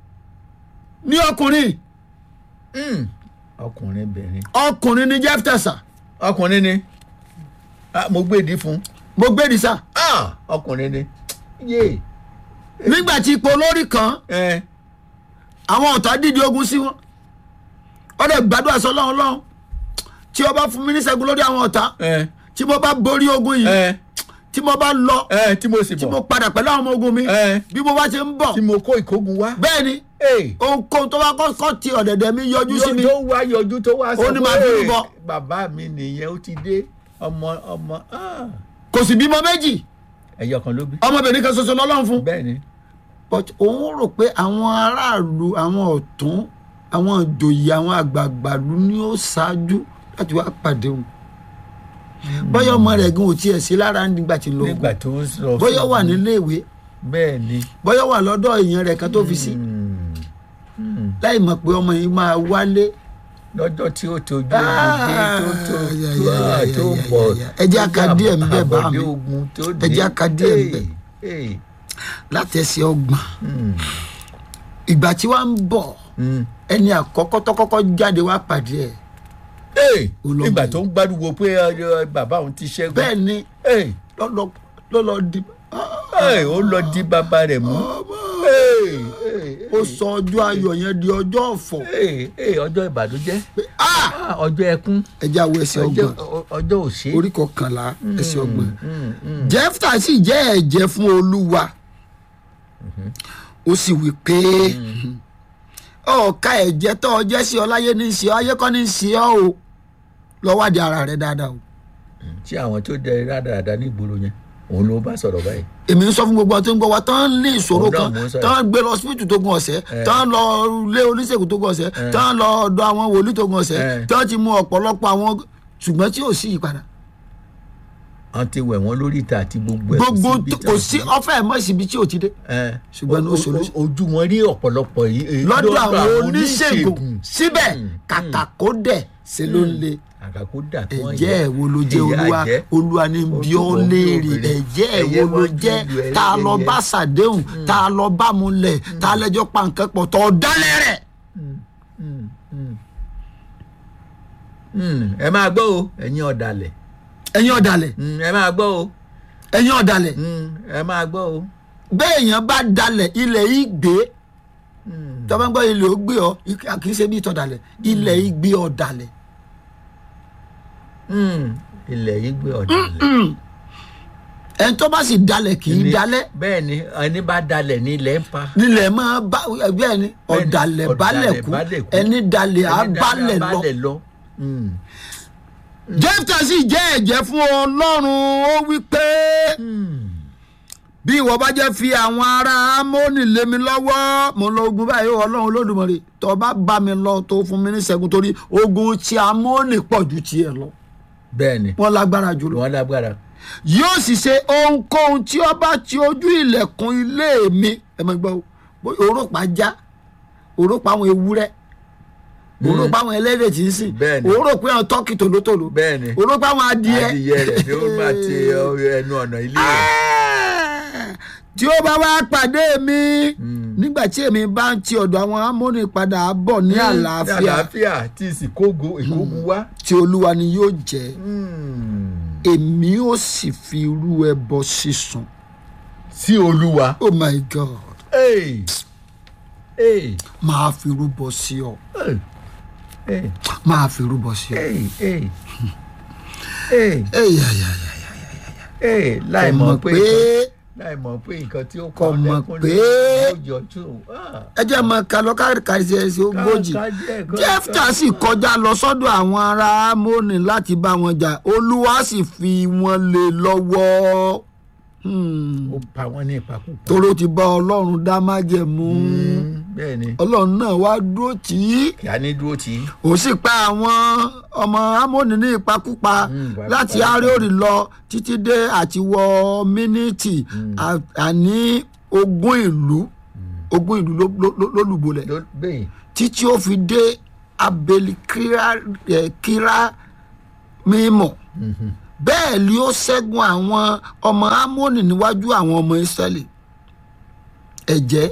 ní ọkùnrin Mm. ọkùnrin bẹ̀rẹ̀ ọkùnrin ní jeff tẹ̀sà ọkùnrin ni Ah, mo gbé ìdí fún mo gbé ní sá Ah, ọkùnrin ni yé nígbà tí ipò olórí kan ẹ àwọn ọ̀tá dìde ogun sí wọn wọ́n dẹ̀ gbàdúrà sọ lọ́wọ́ lọ́wọ́ tí o bá fún mi ní ṣẹ́gun lórí àwọn ọ̀tá ẹ tí mo bá borí ogun yìí ẹ tí mo bá lọ ẹ tí mo sì tí mo bọ̀ padà pẹ̀lú àwọn ọmọ ogun mi ẹ bí mo bá ṣe ń bọ̀ tí mo kó ìkógun wá. bẹ́ẹ̀ ni Hey. ohunkóhun tó bá kọ́kọ́ ti ọ̀dẹ̀dẹ̀ mi yọjú sí mi tó wá yọjú tó wá Ó ní máa bínú bọ̀. bàbá mi nìyẹn ó ti dé ọmọ ọmọ ah. kò sì bímọ méjì ẹyọ kan ló bí. ọmọbìnrin kan ṣoṣo lọ́lọ́run fún bẹ́ẹ̀ ni but òun rò pé àwọn aráàlú àwọn ọ̀tún àwọn ìjòyè àwọn àgbààgbàlú ni ó ṣáájú láti wá pàdé òun bọ́yọ̀ ọmọ rẹ̀ gan ò tiẹ̀ sí lára nígbà tí ń lọ nígbà ogun tó ń sọ fún bọ́yọ̀ wà mi. nílé ìwé bẹ́ẹ̀ ni. bọ́yọ̀ wà lọ́dọ̀ èèyàn rẹ̀ kan tó fi sí Mm. Mm. láì mọ̀ pé ọmọ yìí máa wálé lọ́jọ́ tí ó tojú Ah, ogun dé tó tó ya, tó ya, ya, ah, tó ya, bọ̀ ya, ya. Ẹ jẹ́ ká díẹ̀ ń bẹ̀ bá mi. àbọ̀dé ogun tó dé. Ẹ jẹ́ ká díẹ̀ ń bẹ̀. Hey, hey. látẹ̀sí ọgbọ̀n Mm. ìgbà tí wàá ń bọ̀ Mm. ẹni àkọ́kọ́ tó kọ́kọ́ jáde wá pàdé ẹ̀ Hey, Ó lọ nígbà bẹ̀. tó ń gbádùn pé uh, bàbá òun ti ṣẹ́gun. bẹ́ẹ̀ ni Hey, lọ́lọ́ lọ́lọ́ di hey, ó lọ di bàbá rẹ̀ mú. Hey, hey, ó sọ ọjọ́ ayọ̀ yẹn di ọjọ́ ọ̀fọ̀ hey, hey, ọjọ́ ìbànújẹ́ Ah! Ah, ọjọ́ ẹkún ẹja wo ẹsẹ̀ ọjọ́ ọgbọ̀n ọjọ́ òṣè. orí kọkànlá ẹsẹ̀ ọgbọ̀n Mm, mm. jẹ́fta sì jẹ́ ẹ̀jẹ̀ fún olúwa ó sì wí pé ọ̀ka ẹ̀jẹ̀ tó ọ jẹ́ sí ọ láyé ní í ṣe ọ ayé kọ́ ní í ṣe ọ o lọ wádìí ara rẹ dáadáa o tí àwọn tó jẹ rádaràda ní ìgboro yẹn òun ló bá sọ̀rọ̀ báyìí. èmi ń sọ fún gbogbo àwọn tó ń gbọ́ wa tán ní ìṣòro Òun náà kan mò ń sọ tán gbé lọ síbítù tó gun ọ̀sẹ̀ Eh. tán lọ lé oníṣègùn tó gun ọ̀sẹ̀ tán lọ ọ̀dọ̀ àwọn wòlíì tó gun ọ̀sẹ̀ Eh. tán ti mú ọ̀pọ̀lọpọ̀ àwọn ṣùgbọ́n tí ò sí ìpadà wọ́n ti wẹ̀ wọ́n lórí ìta àti gbogbo ẹ̀ gbogbo síbi kò sí ọ̀fẹ́ mọ́ síbi tí ò ti dé ẹ̀ ṣùgbọ́n ní o- o- solution. ojú wọn rí ọ̀pọ̀lọpọ̀ yìí èyí lọ́dọ̀ àwọn oníṣègùn síbẹ̀ Mm, kàkà kó dẹ̀ ṣe ló ń le àkàkó dà kí wọ́n ẹ̀jẹ̀ ẹ̀ wo ló jẹ́ Ìyà olúwa jẹ́. olúwa ní bí ó Ojúbọ bí léèrè obìnrin. ẹ̀jẹ̀ ẹ̀ Ẹyẹ wo ló wọn jẹ́ ju ìlú tá a lọ ẹyẹ. bá ṣàdéhùn tá a lọ bá múlẹ̀ tá a lẹ́jọ́ pa nǹkan pọ̀ tó dálẹ̀ rẹ̀. Mm, ẹ máa gbọ́ o ẹ̀yin ọ̀dàlẹ̀ ẹ̀yin ọ̀dàlẹ̀ Mm, ẹ máa gbọ́ o ẹ̀yin ọ̀dàlẹ̀ Mm, ẹ máa gbọ́ o. bẹ́ẹ̀ èèyàn bá dalẹ̀ ilẹ̀ yìí gbé Mm, tọ́ba ń gbọ́ ilẹ̀ ó gbé ọ kì í ṣe bí ìtọ́dalẹ̀ ilẹ̀ yìí gbé ọ̀dàlẹ̀ mm, ilẹ̀ yìí gbé ọ̀dàlẹ̀. ẹni tó bá sì dalẹ̀ kì í Ní- dalẹ̀ bẹ́ẹ̀ ni ẹni bá dalẹ̀ ní ilẹ̀ ń pa. nílẹ̀ máa bá bẹ́ẹ̀ ni ọ̀dàlẹ̀ balẹ̀ kú ẹni dalẹ̀ á Ẹni balẹ̀ lọ. balẹ̀ lọ. Mm, jẹ́fta sì jẹ́ ẹ̀jẹ̀ fún ọlọ́run ó wí pé mm. bí ìwọ bá jẹ́ fi àwọn ará amóni lé mi lọ́wọ́ mo lọ ogun báyìí ó ọlọ́run olódùmarè tó bá bá mi lọ tó fún mi ní ṣẹ́gun torí ogun tí amóni pọ̀ ju tiẹ̀ lọ bẹ́ẹ̀ ni wọ́n lágbára jùlọ wọ́n lágbára. yóò sì ṣe ohunkóhun tí ó bá ti ojú ilẹ̀kùn ilé mi ẹ máa gbọ́ o òrópa já òrópa àwọn ewúrẹ́ òrópa àwọn ẹlẹ́dẹ̀ tí ń sìn Bẹ́ẹ̀ ni. òrópa àwọn tọ́kì tòlótòló bẹ́ẹ̀ ni òrópa àwọn adìẹ adìyẹ rẹ̀ ni ó máa ti ẹnu ọ̀nà ilé rẹ̀. Ah! tí ó bá wá pàdé mi nígbà tí èmi bá ń ti ọ̀dọ̀ àwọn amóni padà bọ̀ ní àlàáfíà ní àlàáfíà tí ìsìnkógun ìkógun wá. tí olúwa ni yóò jẹ́ Mm. èmi ó sì fi irú ẹbọ sísun sí olúwa. oh my god Hey. Hey. máa fi rúbọ sí ọ Hey. Hey. máa fi rúbọ sí ọ. Hey. Hey. Hey. Ey, ya, ya, ya, ya. Hey. láì Kò mọ̀ mọ̀ pé pé láì mọ̀ pé nǹkan tí ó Kò kọ́ mọ̀ lẹ́kún pé- ló yọjú. Ah. ẹ jẹ́ mọ kálọ́ káàkiri ẹsẹ̀ ogójì ká díẹ̀, ká- jẹ́fta sì kọjá lọ sọ́dọ̀ àwọn ará amóni láti bá wọn jà olúwa sì fi wọn lé lọ́wọ́ Hmm. ó pa wọ́n ní ìpakúpa. toró ti bá ọlọ́run dá májẹ̀mú Mm, bẹ́ẹ̀ ni ọlọ́run náà wá dúró tì í kí a ní dúró tì í. ó sì pa àwọn ọmọ amóni ní ìpakúpa Mm, ìpakúpa. láti aréòrì lọ títí dé àti wọ mínítì à- àní ogún ìlú ogún ìlú ló- ló- ló- lólùbọ̀lẹ̀ Ló- bẹ́ẹ̀ títí ó fi dé abeli kíra ẹ̀, kíra mímọ̀ bẹ́ẹ̀ ni ó ṣẹ́gun àwọn ọmọ amóni níwájú àwọn ọmọ ìsírẹ́lì ẹ̀jẹ̀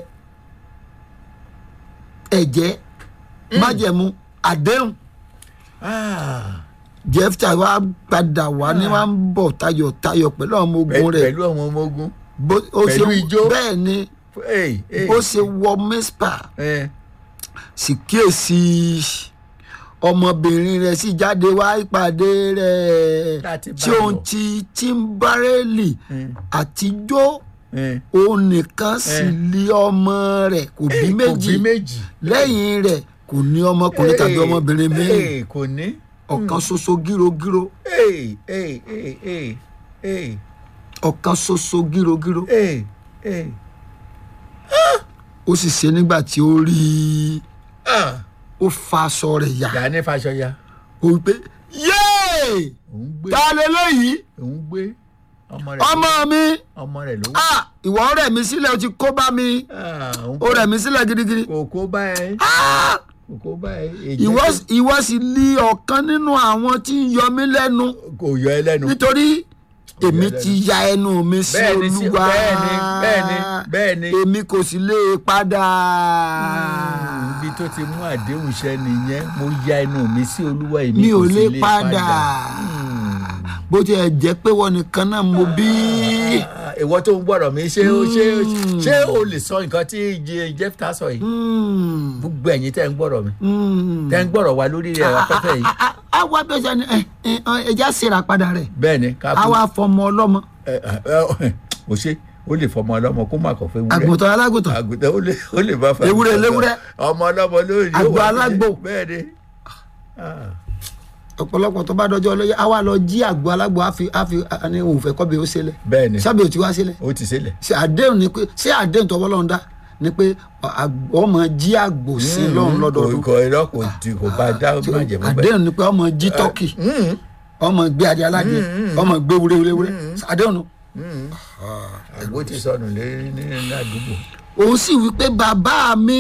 ẹ̀jẹ̀ májẹ̀mú àdéhùn Ah, jẹ́fta wa padà wá ní wá ń bọ̀ tayọ̀tayọ̀ pẹ̀lú àwọn ọmọ ogun pẹ̀lú rẹ̀ pẹ̀lú àwọn ọmọ ogun. Bó- ó pẹ̀lú ṣe- ijó. bẹ́ẹ̀ ni Hey, hey, ó ṣe wọ míspà eh, sì kíyèsí ọmọbìnrin rẹ̀ sì jáde wá ìpàdé rẹ̀ Láti bá tí òun lọ. ti tíḿbárẹ́lì eh, àtijọ́ eh. òun nìkan sì lé ọmọ rẹ̀ kò bí Eh, kò méjì bí méjì. lẹ́yìn rẹ̀ kò ní ọmọkùnrin tàbí Eh, ọmọbìnrin míì eh, kò ní. ọ̀kan ṣoṣo gírogíro Hey, hey, hey, hey, hey, ọ̀kan ṣoṣo gírogíro hey, hey. ó sì ṣe nígbà tí ó rí i Ah, ó fa aṣọ rẹ̀ yà yà ní Fáṣọyà. ó wí pé yéè òun gbé ta lélẹ́yìí òun gbé ọmọ rẹ̀ ọmọ mi ọmọ rẹ̀ ló ah ìwọ rẹ̀ mi sílẹ̀ o ti kó bá mi Ah, òun ó rẹ̀ mi sílẹ̀ gidigidi kò kó bá ẹ ah kò kó bá ẹ èjì ìwọ ìwọ sì lé ọ̀kan nínú àwọn tí ń yọ mí lẹ́nu kò yọ ẹ lẹ́nu nítorí èmi lẹ́nu. ti ya ẹnu mi sí Bẹ́ẹ̀ni, sí- olúwa bẹ́ẹ̀ni, bẹ́ẹ̀ni, bẹ́ẹ̀ni. èmi kò sì lè padà ibi tó ti mú àdéhùn ṣẹ nìyẹn mo ya ẹnu mi sí olúwa èmi mi ò kò sì lè padà bó tiẹ̀ jẹ́ pé wọ́n nìkan náà mo bí Ah, ìwọ tó ń gbọ́dọ̀ mi ṣé ó ṣé ó ṣé o lè sọ nǹkan tí Je- Jẹ́fítà sọ yìí Hmm, gbogbo ẹ̀yin tẹ́ ń gbọ́dọ̀ mi hmm. tẹ́ ń gbọ́dọ̀ wa lórí rẹ̀ afẹ́fẹ́ yìí a a wá bẹ́ẹ̀ sẹ́ni ẹ ẹ ẹja ṣèrà padà rẹ̀ bẹ́ẹ̀ ni ká a fún wá fọmọ ọlọ́mọ ẹ ẹ ẹ o ṣe o lè fọmọ ọlọ́mọ kó má kọ̀ fún ewúrẹ́ àgùntàn alágùntàn àgùntàn ó lè ó lè bá fa Ewúrẹ́ àgùntàn léwúrẹ́. ọmọ ọlọ́mọ lórí yóò Àgbò wá alágbò. bẹ́ẹ̀ ni Ah, ọ̀pọ̀lọpọ̀ tó bá dọjọ́ ọlọ́yẹ a wá lọ jí àgbo alágbo a fi a fi a ní òun fẹ́ kọ́ bí ó ṣẹlẹ̀ bẹ́ẹ̀ ni sábẹ́ ò ti wá sílẹ̀ ó ti sílẹ̀ ṣe àdéhùn ni pé ṣé àdéhùn tó bọ́lọ́run dá ni pé àgbọ̀ ọmọ jí àgbò sí lọ́run lọ́dọọdún kò irọ́ kò ti kò bá dá má jẹ̀ mọ́ bẹ́ẹ̀. àdéhùn ni pé ọmọ jí tọ́kì Mm, ọmọ gbé adé aládé ọmọ gbé wúrewúrewúre àdéhùn nu. mm. àgbo ti sọnù lérí ní ní àdúgbò. òun sì wí pé bàbá mi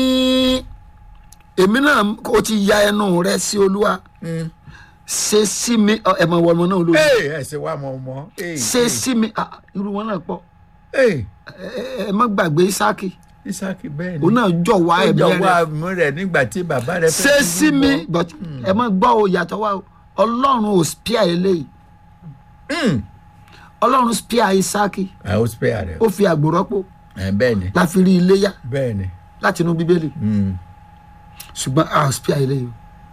èmi náà ó ti ya ẹnu rẹ sí olúwa Mm. ṣe sí mi ọ, ẹ mọ ìwọ ọmọ náà olórí Ee, ẹ ṣe wá mọ ọmọ. Ee, ṣe ee, sí mi ah, irú wọn náà pọ̀ ee, ẹ ẹ- ẹ má gbàgbé Ísákì Ísákì bẹ́ẹ̀ ni. òun náà jọ wá ó ẹ̀mí jọ rẹ wá mú rẹ̀ nígbà tí bàbá rẹ̀ fẹ́ ṣe kú sí mi bọ̀. but ẹ má gbọ́ o yàtọ̀ wá o ọlọ́run ò spíà eléyìí Mm. ọlọ́run spíà Ísákì àwọn ó spare rẹ̀. ó fi àgbò rọ́pò Ẹ, bẹ́ẹ̀ ni la fi rí iléyá bẹ́ẹ̀ ni. láti inú bíbélì Mm. ṣùgbọ́n a ò spíà eléyìí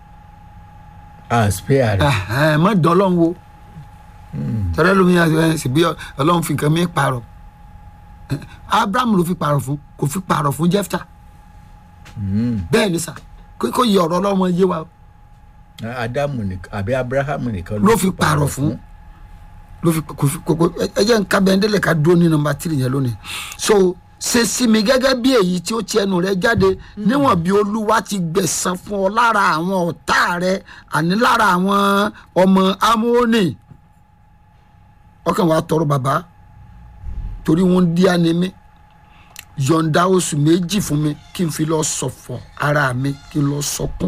a spare o rẹ̀. ẹ má dán ọlọ́run wo tẹ́lẹ̀ lómi ẹ sì bí ọlọ́run fi nǹkan mi pààrọ̀ Eh, Abraham ló fi pààrọ̀ fún kò fi pààrọ̀ fún Jẹ́fítà Mm. bẹ́ẹ̀ ni sà kó kó yẹ ọ̀rọ̀ ọlọ́run yé wa o. Ádámù nìkan àbí Abrahamu nìkan ló fi pààrọ̀ fún ló fi kò fi kò kò ẹ jẹ́ nǹkan bẹ́ẹ̀ ndélẹ̀ ká dúró ní nọ́mbà tírì yẹn lónìí so ṣe sí mi gẹ́gẹ́ bí èyí tí ó ti ẹnu rẹ jáde níwọ̀n bí olúwa ti gbẹ̀san fún ọ lára àwọn ọ̀tá rẹ àní lára àwọn ọmọ amóhónì ọkàn wa tọrọ bàbá torí wọn dí ànímí yọ̀ǹda oṣù méjì fún mi kí n fi lọ ṣọ̀fọ̀ ara mi kí n lọ sọkún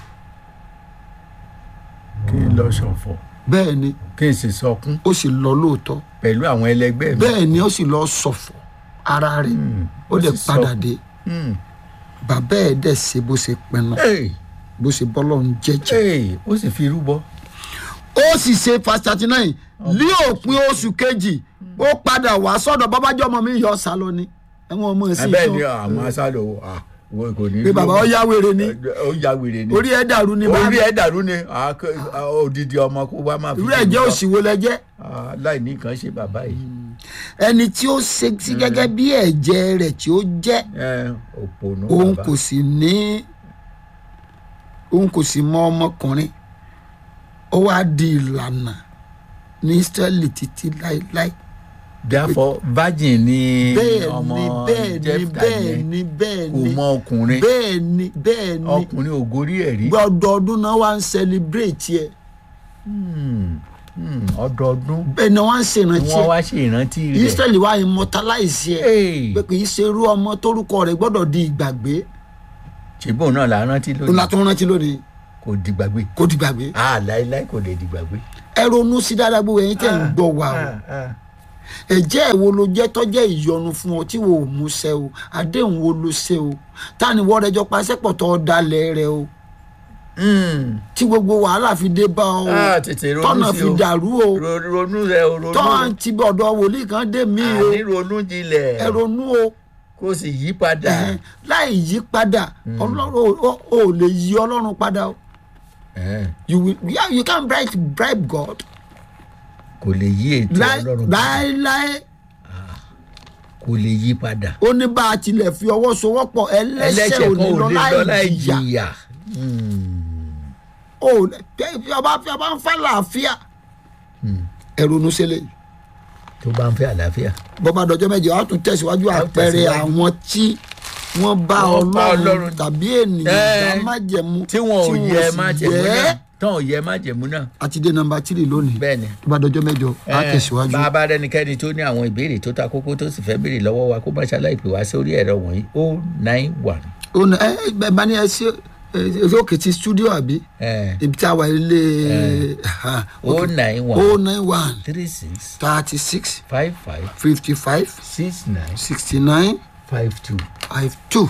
kí n lọ ṣọ̀fọ̀ bẹ́ẹ̀ ni kí n sì sọkún ó sì lọ lóòótọ́ pẹ̀lú àwọn ẹlẹgbẹ́ mi. bẹ́ẹ̀ ni ó sì lọ ṣọ̀fọ̀ ara rẹ̀ ó ó dẹ̀ sì padà sọkún. dé Mm. bàbá ẹ̀ dẹ̀ ṣe bó ṣe pinnu Ee, bó ṣe bọ́lọ̀ ń jẹ́jẹ́. ee, ó sì fi rúbọ. ó sì ṣe fast thirty nine ní òpin oṣù kejì ó padà wá sọ́dọ̀ babájọ́ ọmọ mi yọ sálọ ni ẹ̀wọ̀n ọmọ ẹ̀ sì bẹ́ẹ̀ ni sọ àwọn asálò ah, wo kò ní. pé bàbá ó yá wèrè ni ó ya wèrè ni. orí ẹ̀ dàrú ni orí bá ẹ̀ dàrú ni ah, k- ah, odidi ọmọ kó wá máa fi. irú ẹ̀ jẹ́ òṣìwò lẹ́jẹ́ Ah, láì ní nǹkan ṣe bàbá yìí. ẹni tí ó ṣe sí gẹ́gẹ́ bí ẹ̀jẹ̀ rẹ̀ tí ó jẹ́ ẹ òpònú òun bàbá. kò sì ní òun kò sì mọ ọmọkùnrin ó wá di ìlànà ní Ísírẹ́lì títí láéláé therefore virgin ni bẹ́ẹ̀ ọmọ ni bẹ́ẹ̀ ni Jẹ́fítà bẹ́ẹ̀ yẹn ni bẹ́ẹ̀ kò ni mọ ọkùnrin bẹ́ẹ̀ ni bẹ́ẹ̀ ni ọkùnrin ògórí ẹ̀ rí ọdọọdún náà wá ń celebrate ẹ Hmm, hmm, ọdọọdún bẹ́ẹ̀ ni wọ́n ń ni ṣèrántí wọ́n ẹ wá ṣe ìrántí rẹ̀ israẹli wá immortalize ẹ Hey, pé kì í ṣe irú ọmọ tórúkọ rẹ̀ gbọ́dọ̀ di ìgbàgbé ṣùgbọ́n náà là ń rántí òun la lónìí tó rántí lónìí kò dìgbàgbé kó di gbàgbé ah láéláé kò lè dìgbàgbé. ẹ ronú sí dáadáa gbogbo ẹ̀yin tẹ́ ń gbọ́ wa o Ah, ah. ẹ̀jẹ̀ wo ló jẹ́ tọ́jẹ́ ìyọnu fún ọ tí wo ò mú ṣẹ o àdéhùn wo ló ṣe o ta ni wọ́n rẹjọ paṣẹ́pọ̀ tó dalẹ̀ rẹ o Hmm. tí gbogbo wàhálà fi dé bá ọ o Ah, tètè ronú tọ́nà sí fi o. dàrú o Ro- ronú rẹ o ronú tọ́n ti bọ̀dọ̀ wòlíì kan dé mí o àní ronú jinlẹ̀ ẹ ronú o kó sì yí padà ẹhẹn, láì yí padà ọlọ́run ò- ò ò lè yí ọlọ́run padà o Eh, you will yeah, you can bribe bribe God kò lè yí ètò láì ọlọ́run padà láì kò lè yí padà ó ní bá a tilẹ̀ fi ọwọ́ sowọ́pọ̀ ẹlẹ́sẹ̀ ẹlẹ́ṣẹ̀ ò kan ní ò lọ lè lọ láì láì jìyà jìyà Hmm. ó fi ọba fi ọba ń fẹ́ làáfíà ẹ ronú sílẹ̀ yìí tó bá ń fẹ́ àlàáfíà bọ́bá dọjọ́ mẹ́jọ á tún tẹ̀síwájú A ó àpẹẹrẹ tẹ̀síwájú. àwọn tí wọ́n bá Wọ́n bá ọlọ́run Ọlọ́run tàbí ènìyàn Eh, dá májẹ̀mú tí wọn ò yẹ sì má jẹ̀mú yẹ. náà tán ò yẹ má jẹ̀mú náà àti dé nọ́mbà tírì lónìí bẹ́ẹ̀ ni. tó bá dọjọ́ mẹ́jọ á Eh, tẹ̀síwájú. bá a bá rẹnikẹ́ni tó ní àwọn ìbéèrè tó ta kókó tó sì fẹ́ béèrè lọ́wọ́ wa kó má ṣaláì pè wá sórí ẹ̀rọ wọ̀nyí o nine one ó ní ẹ ẹ bá ní ẹ ṣe ẹ òkè ti studio àbí ibi tí a wà ilé o nine o one nine one three six thirty six five five fifty five six nine sixty nine five two. five two.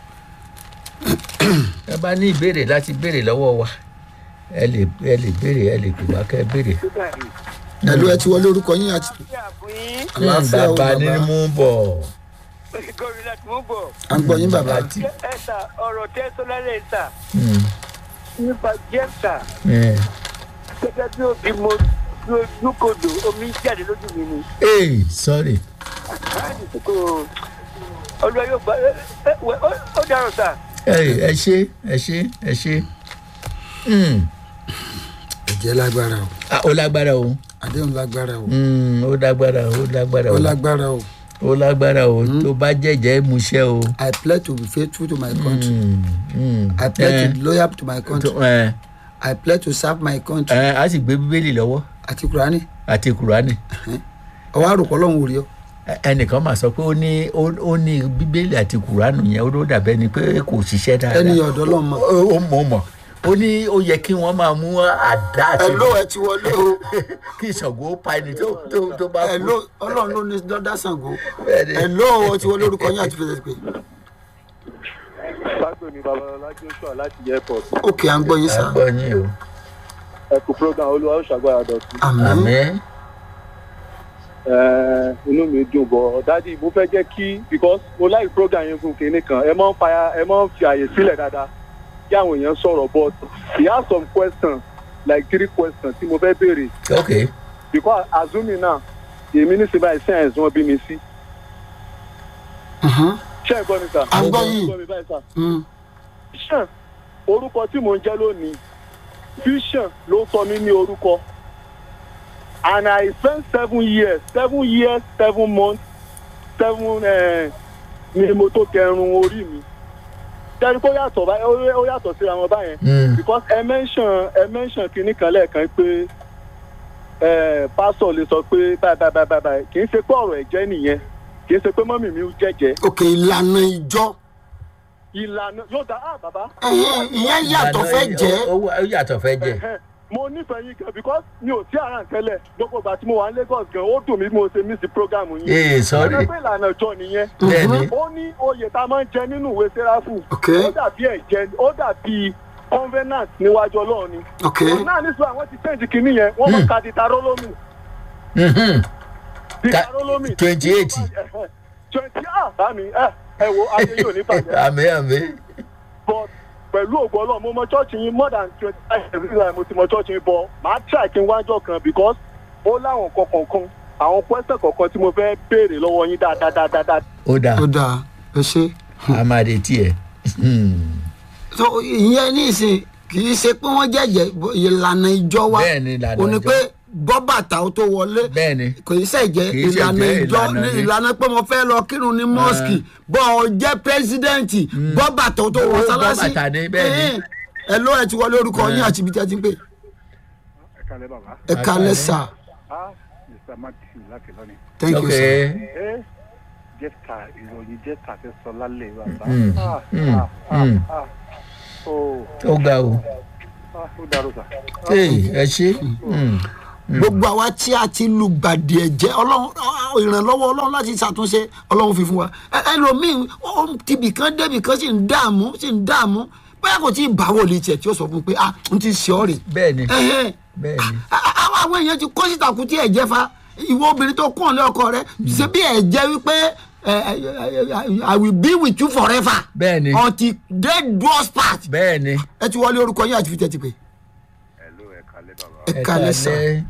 ẹ bá ní ìbéèrè láti béèrè lọ́wọ́ wa ẹ lè ẹ lè béèrè ẹ lè pè wá kẹ́ ẹ béèrè. ẹ̀lú ẹ ti wọlé orúkọ yín àti àlàáfíà o bàbá ní bàbá mú bọ̀. gómìnà tí mo gbọ́ à ń gbọ́ yín bàbá Àti- ẹ ta ọ̀rọ̀ tẹ́ sọ́lálẹ̀ ta Hmm, nípa jẹ́ta eh. gẹ́gẹ́ bí òbí mo lókodò omi ń jáde lójú mi ni Hey, sorry. láti kó olúwa yóò gbà ẹ ẹ wẹ ó ó dárò sá ẹ ẹ ṣe ẹ ṣe ẹ ṣe. Hmm, ẹ̀jẹ̀ lágbára o ah, ó lágbára o àdéhùn lágbára o Hmm, ó lágbára ó lágbára ó o lágbára o ó lágbára o tó bá jẹ́jẹ́ múṣẹ́ o. I pledge to be faithful to my country Hmm, hmm. I pledge Eh, to be loyal to my country tó- eh, I pledge to serve my country eh, a sì gbé bíbélì lọ́wọ́ àti kúránì àti kùránì. ọwọ́ àròpọ̀ lọ́hùn orí ọ Ẹ- ẹnìkan máa sọ pé ó ní ó ó ní bíbélì àti kùránù yẹn ó ló dàbẹ́ ni pé kò ṣiṣẹ́ dáadáa. ẹni ọ̀dọ́ lọ́hùn mọ́. ó ó mọ̀ mọ̀ ó ní ó yẹ kí wọ́n máa mú àdá àti ẹ̀ló ẹ ti wọlé o kí ìṣàngó ó pa ẹni tó tó tó bá kú. ẹ̀ló ọlọ́run ló ní dọ́dá Ṣàngó Bẹ́ẹ̀ni. ẹ̀ló ẹ ti wọlé orúkọ yín àti fẹsẹ̀ pé Ságbó ni Babalọlá Joshua láti airport. òkè à ń gbọ́ yín ẹ sá gbọ́ yín o. Ẹ kú program Olúwa ó ṣàgbára dọ̀tun. àmín àmín. Ẹ, Inú mi dùn bọ̀. Dádì mo fẹ́ jẹ́ kí because mo like program yẹn fún kinní kan. Ẹ máa ń fàyà ẹ máa ń fi àyè sílẹ̀ dáadáa kí àwọn èèyàn sọ̀rọ̀ but he has some questions like three questions tí mo fẹ́ béèrè ok because azumi náà èmi ní sinmi àìsàn ẹ̀sùn wọn bí mi sí. Mhm. Ṣé ẹ gbọ́ mi sà? À ń gbọ́ Ẹ yín. gbọ́ mi báyìí sà. Mm. Vision orúkọ tí mò ń jẹ́ lónìí Vision ló sọ mí ní orúkọ and I spent seven years seven years seven months seven eh, ni mo tó kẹrun orí mi tẹ́lẹ̀ kó yàtọ̀ báyìí ó- ó yàtọ̀ síra wọn báyẹn Mm, because ẹ mention ẹ mention kinní kan lẹ́ẹ̀kan pé eh, pásọ̀ lè sọ pé báyìí báyìí báyìí báyìí kì í ṣe pé ọ̀rọ̀ ẹ̀jẹ̀ nìyẹn kì í ṣe pé mọ́mì mi jẹ́jẹ́ òkè ìlànà ìjọ ìlànà yóò dá ah bàbá ẹ̀hìn, ìyẹn yàtọ̀ fẹ́ ìlànà- jẹ́ ó ó yàtọ̀ fẹ́ jẹ́ Ẹ̀hẹ́n. mo nífẹ̀ẹ́ yín gan because mi ò tí àrà tẹ́lẹ̀ gbogbo ìgbà tí mo wà ní Lagos gan ó dùn mí bí mo ṣe miss program yín. ee sorry ọjọ́ pé ìlànà ìjọ nìyẹn. bẹ́ẹ̀ni ó ní oyè tá a máa ń jẹ nínú ìwé sẹ́ráfù. Ok. ó dàbí ẹ̀jẹ̀ ó dàbí covenant níwájú ọlọ́run ni. òkè náà ní sọ àwọn ti change kìíní yẹn wọ́n mọ̀ ká di tarólómì. Mhm. di Ka- tarólómì. 28. twenty ah bá mi ẹ ẹ wo ayé yóò ní bàjẹ́ àmín àmín but pẹ̀lú ògo ọlọ́run mo mọ chọ́ọ̀chì yín more than twenty five years ago mo ti mọ chọ́ọ̀chì yín bọ̀ màá try kí n wájọ́ kan because ó láwọn nǹkan kọ̀ọ̀kan àwọn question kọ̀ọ̀kan tí mo fẹ́ béèrè lọ́wọ́ yín dáadáa dáadáa. ó dáa ó dáa ẹ ṣe. a máa retí ẹ so ìyẹn ní ìsìn kì í ṣe pé wọ́n jẹ́jẹ́ ìlànà ìjọ wa bẹ́ẹ̀ni ìlànà ò ní ìjọ. pé bọ́ bàtà ó tó wọlé bẹ́ẹ̀ ni kò í ṣẹ̀jẹ̀ Kì í ṣe ìlànà jẹ́ ìjọ ìlànà ní ni. ìlànà pé mo fẹ́ lọ kírun ní mọ́ọ̀sì bọ́ ọ jẹ́ pẹ́sidẹ́ǹtì bọ́ bàtà ó tó wọ Bọ́ sálásí bàtà ni, bẹ́ẹ̀ ni. ẹ ló ẹ ti wọlé orúkọ yín àti ibi tí ẹ ti ń pè ẹ kalẹ bàbá ẹ kalẹ̀ sà ah mr matthew láti lọ́ni. thank you ok sir. ẹ jẹ́ta ìròyìn jẹ́ta fẹ́ sọ lálẹ́ bàbá. Mm, ah mm, ah ah mm. ah oh ó ga o ah ó dàrú sà. Hey, ẹ ṣe Mm. gbogbo àwa tí a ti lu gbàdì ẹ̀jẹ̀ ọlọ́run ìrànlọ́wọ́ ọlọ́run láti ṣàtúnṣe ọlọ́run fi fún wa Ẹ- ẹlòmíì ó tibì kan débì kan sì ń dààmú sì ń dààmú bóyá kò tí ì bá wòlíì tiẹ̀ tí ó sọ fún un pé ah n ti ṣe ọ́ rè bẹ́ẹ̀ ni Ẹhẹ́n. bẹ́ẹ̀ ni A- a- àwọn àwọn èèyàn ti kó síta kú tí ẹ̀jẹ̀ fa ìwọ obìnrin tó kún ọ̀lẹ́ ọkọ rẹ ṣe bí ẹ̀jẹ̀ wípé ẹ, ẹ, ẹ, I will be with you forever bẹ́ẹ̀ ni until death do us part bẹ́ẹ̀ ni ẹ ti wọlé orúkọ yín àti fi tẹ́tí pé hello ẹ kalẹ bàbá ẹ kalẹ̀ sà kalẹ̀.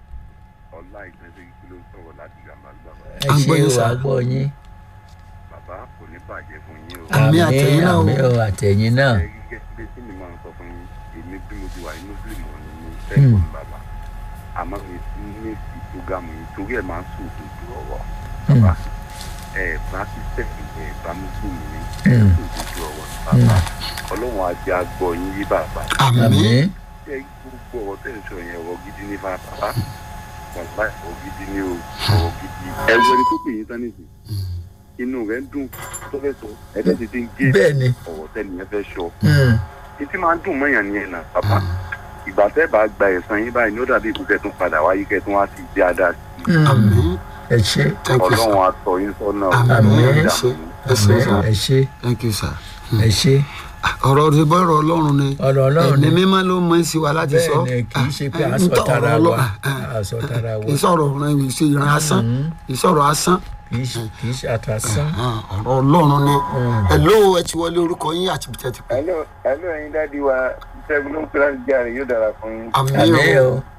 ọlá ìgbésẹ̀ kí ló sọ̀rọ̀ láti gàmbá bàbá ẹ À ń ṣe gbọ́ yín, o sà. àgbọ̀ yín bàbá kò ní bàjẹ́ fún yín o. Àmì àtẹ̀yìn náà o. àmì o àtẹ̀yìn náà ẹ gẹ́gẹ́ bí tí mi máa ń sọ fún yín èmi bí mo ti wà ní muslim ò ní ní sẹ́kọ̀ọ́ bàbá àmọ́ mi ti ní ti programu yìí torí ẹ̀ máa ń sùn òdodo ọ̀rọ̀ bàbá ẹ̀ bá sísẹ́kì ẹ̀ bá muslim ní ẹ̀ Mm. sùn òdodo ọ̀rọ̀ bàbá ọlọ́run á jẹ́ agbọ́ yín yí bàbá àmì àmì ẹ gbogbo ọ̀rọ̀ tẹ̀ ń sọ yẹn ọ̀rọ̀ gidi ní bá bàbá bàbá ọ̀rọ̀ gidi ní o ọ̀rọ̀ gidi ẹ wọ ẹni tó pè yín tán nìsín inú rẹ̀ ń dùn tó fẹ́ sọ ẹ̀dẹ́ ti ti ń gé bẹ́ẹ̀ ni ọ̀rọ̀ tẹ́niyẹn fẹ́ sọ Mm. títí máa ń dùn mọ́yàn ní ẹ̀nà bàbá ìgbà tẹ́ bá gba ẹ̀sán yín báyìí ní ó dàbí ìkú kẹtùn padà wáyé kẹtùn wá sí ìdí àdá sí Mm. àmì ẹ ṣe thank you sir ọlọ́run àtọ̀ yín sọ́nà Àmín. Àmín. ẹ ṣe ẹ ṣe àmì sir ẹ ṣe thank you sir. ẹ ṣe ọ̀rọ̀ ti bọ́ ọ̀rọ̀ ọlọ́run ni ọ̀rọ̀ ọlọ́run ẹ̀mí ni mímọ́ ló mọ sí wa láti sọ bẹ́ẹ̀ ni kì í ṣe pé Ah, à ń ah, sọ tara ọ̀rọ̀ wa Ọlọ́run, ah, à ń sọ tara wa kì í sọ̀rọ̀ ọ̀rọ̀ ìwé ṣe ìran asán kì í sọ̀rọ̀ asán kì í ṣe kì í ṣe àtàsán Ah, ọ̀rọ̀ ọlọ́run ni ẹ̀ló ẹ ti wọlé orúkọ yín àti bìtẹ́ ti pẹ́ hello hello ẹ̀yin dáàdi wa ṣẹ́gun ló ń kíláàsì jáde yóò dára fún yín àmì àmì o o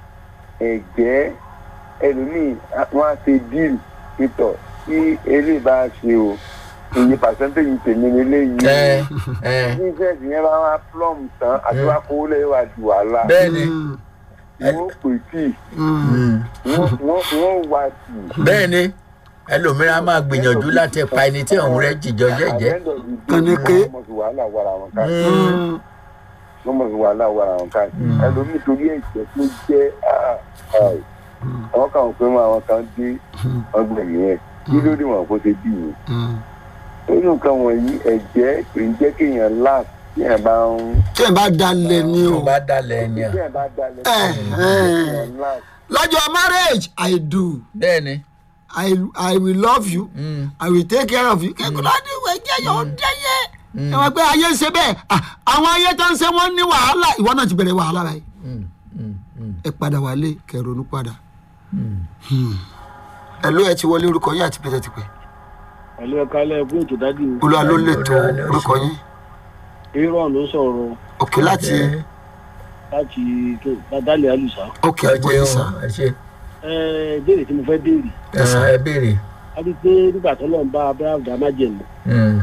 ẹ̀jẹ̀ ẹlòmíì wọ́n á ṣe díìlì pítọ̀ tí eléyìí bá ṣe o iye pàṣẹ́ntéèjì tèmi lélẹ́yìí ẹ ẹ business yẹn bá wá plum tán àti wá kówó lẹ́yìn wá ju wàhálà bẹ́ẹ̀ ni wọ́n pè tí Mm. wọ́n wá tì bẹ́ẹ̀ ni ẹlòmíràn máa gbìyànjú láti pa ẹni tí òun rẹ jìjọ jẹ́jẹ́ Kànníké. wọ́n mọ̀ sí wàhálà wàrà wọn ká Mm. wọ́n mọ̀ sí wàhálà wàrà wọn ká ẹlòmíì torí ẹ̀jẹ̀ tó jẹ́ ah, ah, àwọn kan pé mọ àwọn kan dé ọgbẹ̀yìn ẹ̀ kí ló dé wọn kó ṣe bí yìí nínú nǹkan wọ̀nyí ẹ̀jẹ̀ kì í jẹ́ kéèyàn láàf tí ẹ̀ bá ń tí ẹ bá dalẹ̀ ni o tó bá dalẹ̀ ẹni à tí ẹ̀ bá dalẹ̀ Eh, eh. láàf lọ́jọ́ marriage i do bẹ́ẹ̀ ni i i will love you Mm. i will take care of you kẹ́kọ̀ọ́ láti ìwé jẹ́yọ̀ ó jẹ́yẹ ẹ wọ́n pé ayé ń ṣe bẹ́ẹ̀ Ah, àwọn ayé tó ń ṣe wọ́n ní wàhálà ìwọ náà ti bẹ̀rẹ̀ wàhálà báyìí Mm, mm, mm, ẹ padà wálé kẹrònú padà mm. ẹ ló ẹ ti wọlé orúkọ yín àti bìtẹ́ ti pẹ́ ẹ̀lú ẹ̀ka ẹlẹ́gùn ètò dádì mi olúwa ló lè tó Olúwa ló ṣe. orúkọ yín aaron ló sọ̀rọ̀ òkè láti Ẹ- láti dálẹ̀ àlùsá òkè ẹ àgbọ̀yé jẹ́ sá o, ẹ ṣe ẹ béèrè tí mo fẹ́ béèrè ẹ ẹ béèrè a rí i pé nígbà tó lọ́n bá abraham dá májèlú Mm.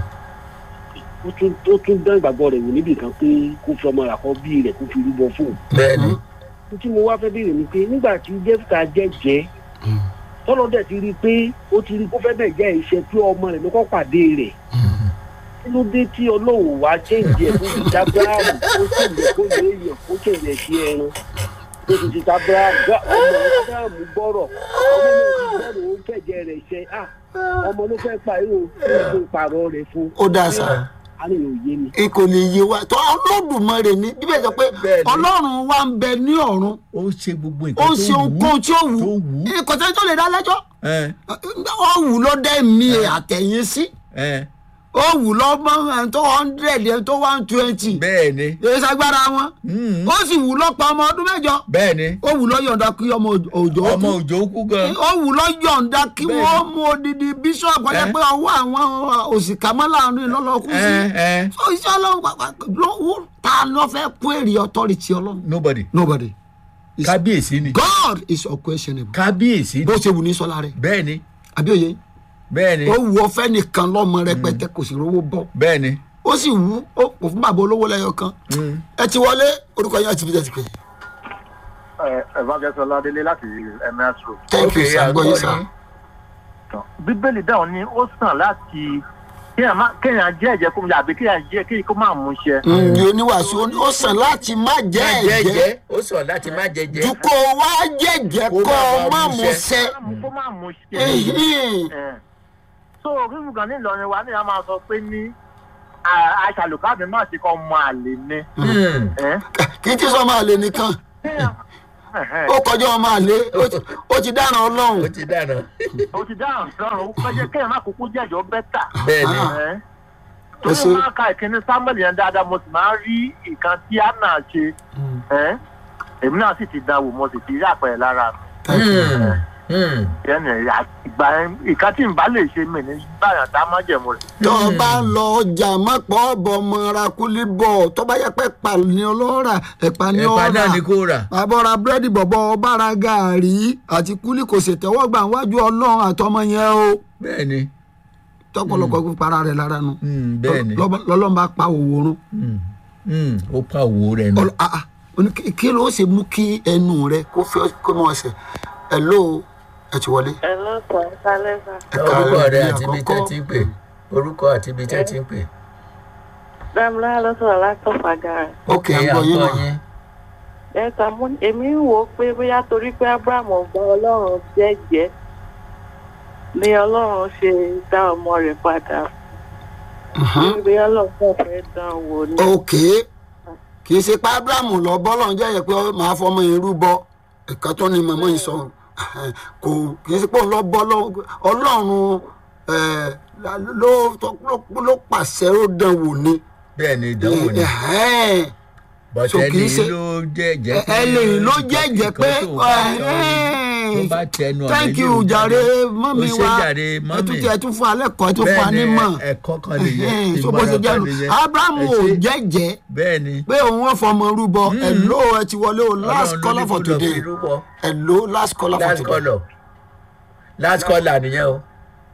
ó tún ó tún dán ìgbàgbọ́ rẹ̀ wò níbì kan pé kó fi ọmọ àkọ́ bí rẹ̀ kó fi rúbọ fún un bẹ́ẹ̀ ni ní tí mo wá fẹ́ béèrè ni pé nígbà tí jẹ́fìtà jẹ́jẹ́ tọ́lọ́ dẹ̀ ti rí i pé ó ti rí i kó fẹ́ bẹ̀ jẹ́ iṣẹ́ pé ọmọ rẹ̀ ló kọ́ pàdé rẹ̀ kí ló dé tí ọlọ́run wá ṣèǹjẹ tó ti ta abraham ó ṣèǹjẹ kó lè yàn kó ṣèǹjẹ sí ẹran tó ti ti ta abraham gbá ọmọ abraham gbọ́rọ̀ ọmọ náà ti gbọ́rọ̀ ó fẹ̀jẹ̀ rẹ̀ ṣe à ọmọ ló fẹ́ pa irú tó pààrọ̀ rẹ̀ fún ó dá sá a lè yé mi. n kò lè yé wa tó Olódùmarè ní bíbẹ̀ sọ pé Bẹ́ẹ̀ ni. ọlọ́run wa ń bẹ ní ọ̀run ó ń ṣe gbogbo ó nǹkan ń ṣe ohunkóhun tí ó wù tó wù ú. ú kò sẹ́ni tó lè dá lẹ́jọ́ ẹ ó wù ló dẹ́ mi àtẹ̀yìn sí ẹ ó wù lọ́mọ ẹni tó hundred ẹni tó one twenty bẹ́ẹ̀ ni èyí sagbára wọn Mm. ó sì wù lọ́pọ̀ ọmọ ọdún mẹ́jọ bẹ́ẹ̀ ni ó wù lọ́ yọ̀ǹda kí ọmọ òjò ó ọmọ kú òjò kú gan ó wù lọ́ yọ̀ǹda kí Bẹ́ẹ̀ wọ́n mú odidi bíṣọ̀pù ọ̀yẹ́ Eh. pé ọwọ́ àwọn òṣìkà mọ́ láàrin lọ́lọ́kù sí ẹ ẹ ó iṣẹ́ ọlọ́run pàpà lọ́wọ́ ta ló fẹ́ kó èrè authority ọlọ́run nobody nobody Is- kábíyèsí ni God is unquestionable kábíyèsí ni bó ṣe wù ní sọlá rẹ bẹ́ẹ̀ ni àbí òye bẹ́ẹ̀ ni ó wù ọ fẹ́ nìkan lọ́mọ rẹpẹtẹ kò sì rówó bọ́ bẹ́ẹ̀ ni ó sì wù ó kò fún bàbá olówó lẹ́yọ kan Mm. ẹ ti wọlé orúkọ yẹn àti bíjẹ́ ti pè evangelist ọládélé láti ms road. thank you Okay, sir gbọ́ yín sir. àgbọ̀yìn. bíbélì dáhùn ni ó sàn láti kéèyàn má- kéèyàn jẹ́ ẹ̀jẹ̀ kó mu àbí kéèyàn jẹ́ kéèyàn kó má mú iṣẹ́. Mm, yóò níwàásù ó ní ó sàn láti má jẹ́ má ẹ̀jẹ̀ jẹ́jẹ́ ó sọ láti má jẹ́jẹ́. ju kó o wá jẹ́jẹ́ Kó kó o má má mú mú iṣẹ́. sẹ́. Kó má mú- kó má mú iṣẹ́. Ehin. Eh. so rírun kan ní ìlọrin wa ní a máa sọ pé ní aṣàlùkábì má ṣe kọ́ ọmọ àlè ni. Hmm. Eh? kì í ti sọ ọmọ àlè nìkan Kéèyàn- Ẹ̀hẹ́n. ó kọjá ọmọ àlè ó ti- ó ti dáná ó ọlọ́run. ti dáná. o ti dáhùn sọ̀rọ̀ ó fẹ́ jẹ́ kéèyàn má kúkú jẹ́jọ́ bẹ́tà. bẹ́ẹ̀ ni. Ah. Ẹ́. Ẹ torí ṣe- mo máa ń ka ìkíní samuel yẹn dáadáa mo sì máa ń rí nǹkan tí anna ṣe Ẹ́. èmi náà sì ti dánwò mo sì ti rí àpẹẹrẹ lára mi Thank you. Hmm. Hmm. yẹn ni ìgbà yẹn nǹkan tí n bá lè ṣe mí ní báyà tá a má jẹ̀mú rẹ̀. tó o bá ń lọ ọjà mọ́pọ̀ ọ̀bọ̀ mọ́ra kúlí bọ̀ tó bá yẹ pé ẹ̀pà ni ọlọ́ra ẹ̀pà ni ẹ̀pà náà ọ̀ra ni kò rà. àbọ̀ra búrẹ́dì bọ̀bọ̀ ọ̀bára gàárì àti kúlí kò ṣètẹ́wọ́gbà wájú ọlọ́run àtọmọ yẹn o bẹ́ẹ̀ ni. tọpọlọpọ fi para rẹ̀ lára nu Hmm. bẹ́ẹ̀ ni. Lọ́- lọ́lọ́run bá pa òwòrán Hmm. Hmm. ó pa òwò rẹ̀ nù. Ọlọ- ah, ah. Ó ní kí- kí ló ṣe mú kí ẹnu rẹ kó fẹ́ kó mọ̀ ọ̀sẹ̀ ẹ̀ ló ẹ ti wọlé. ẹ lọ́kàn sálẹ́sà Ẹ orúkọ káàárọ̀ rẹ ní àti ibi tẹ́ àkọ́kọ́. ti ń pè orúkọ àti ibi tẹ́ ti ń pè. dámilá lọ́sọ̀rọ̀ látọ̀fà gara ok à ń gbọ́ yín mà ẹ̀ka mú èmi ń wò ó pé bóyá torí pé abraham gba ọlọ́run jẹ́jẹ́ ni ọlọ́run ṣe dá ọmọ rẹ̀ padà Mhm. bóyá ọlọ́run kàn fẹ́ dán wò ni. ok kì í ṣe pé abrahamu lọ bọ́lọ̀ ń jẹ́yẹ pé màá fọmọ yẹn rúbọ ẹ̀ka tó ní màmá yìí sọ kò kì í ṣe pé òun lọ bọ́ lọ- ọlọ́run ẹ̀, ló ló- ló pàṣẹ ó dán wò ni. bẹ́ẹ̀ ni ìdánwò ni Ẹ̀hẹ́n. so bọ̀tẹ́ kì í ni ṣe- ló jẹ́jẹ́ ẹ ẹ lè ló jẹ́jẹ́ pé tó bá tẹnu ọ̀nà thank yìí you ò jàre dáná. mọ́mi ó ṣe wa jàre ẹ tún mọ́mì ti ẹ tún fún alẹ́ kọ́ ẹ tún fún wa ní bẹ́ẹ̀ mọ̀ ni ẹ̀kọ́ kan nìyẹn Ẹ̀hẹ́n, so bó ṣe ìmọ̀ràn jẹ́ kan nu nìyẹn abrahamu Ẹ ò ṣé. jẹ́jẹ́ bẹ́ẹ̀ ni pé òun wọ́n fọmọ rúbọ ẹ̀ ló ẹ ti wọlé o last Ọlọ́run ló caller ní for kó lọ today fi rúbọ. ẹ̀ ló last caller for last today. caller last caller nìyẹn o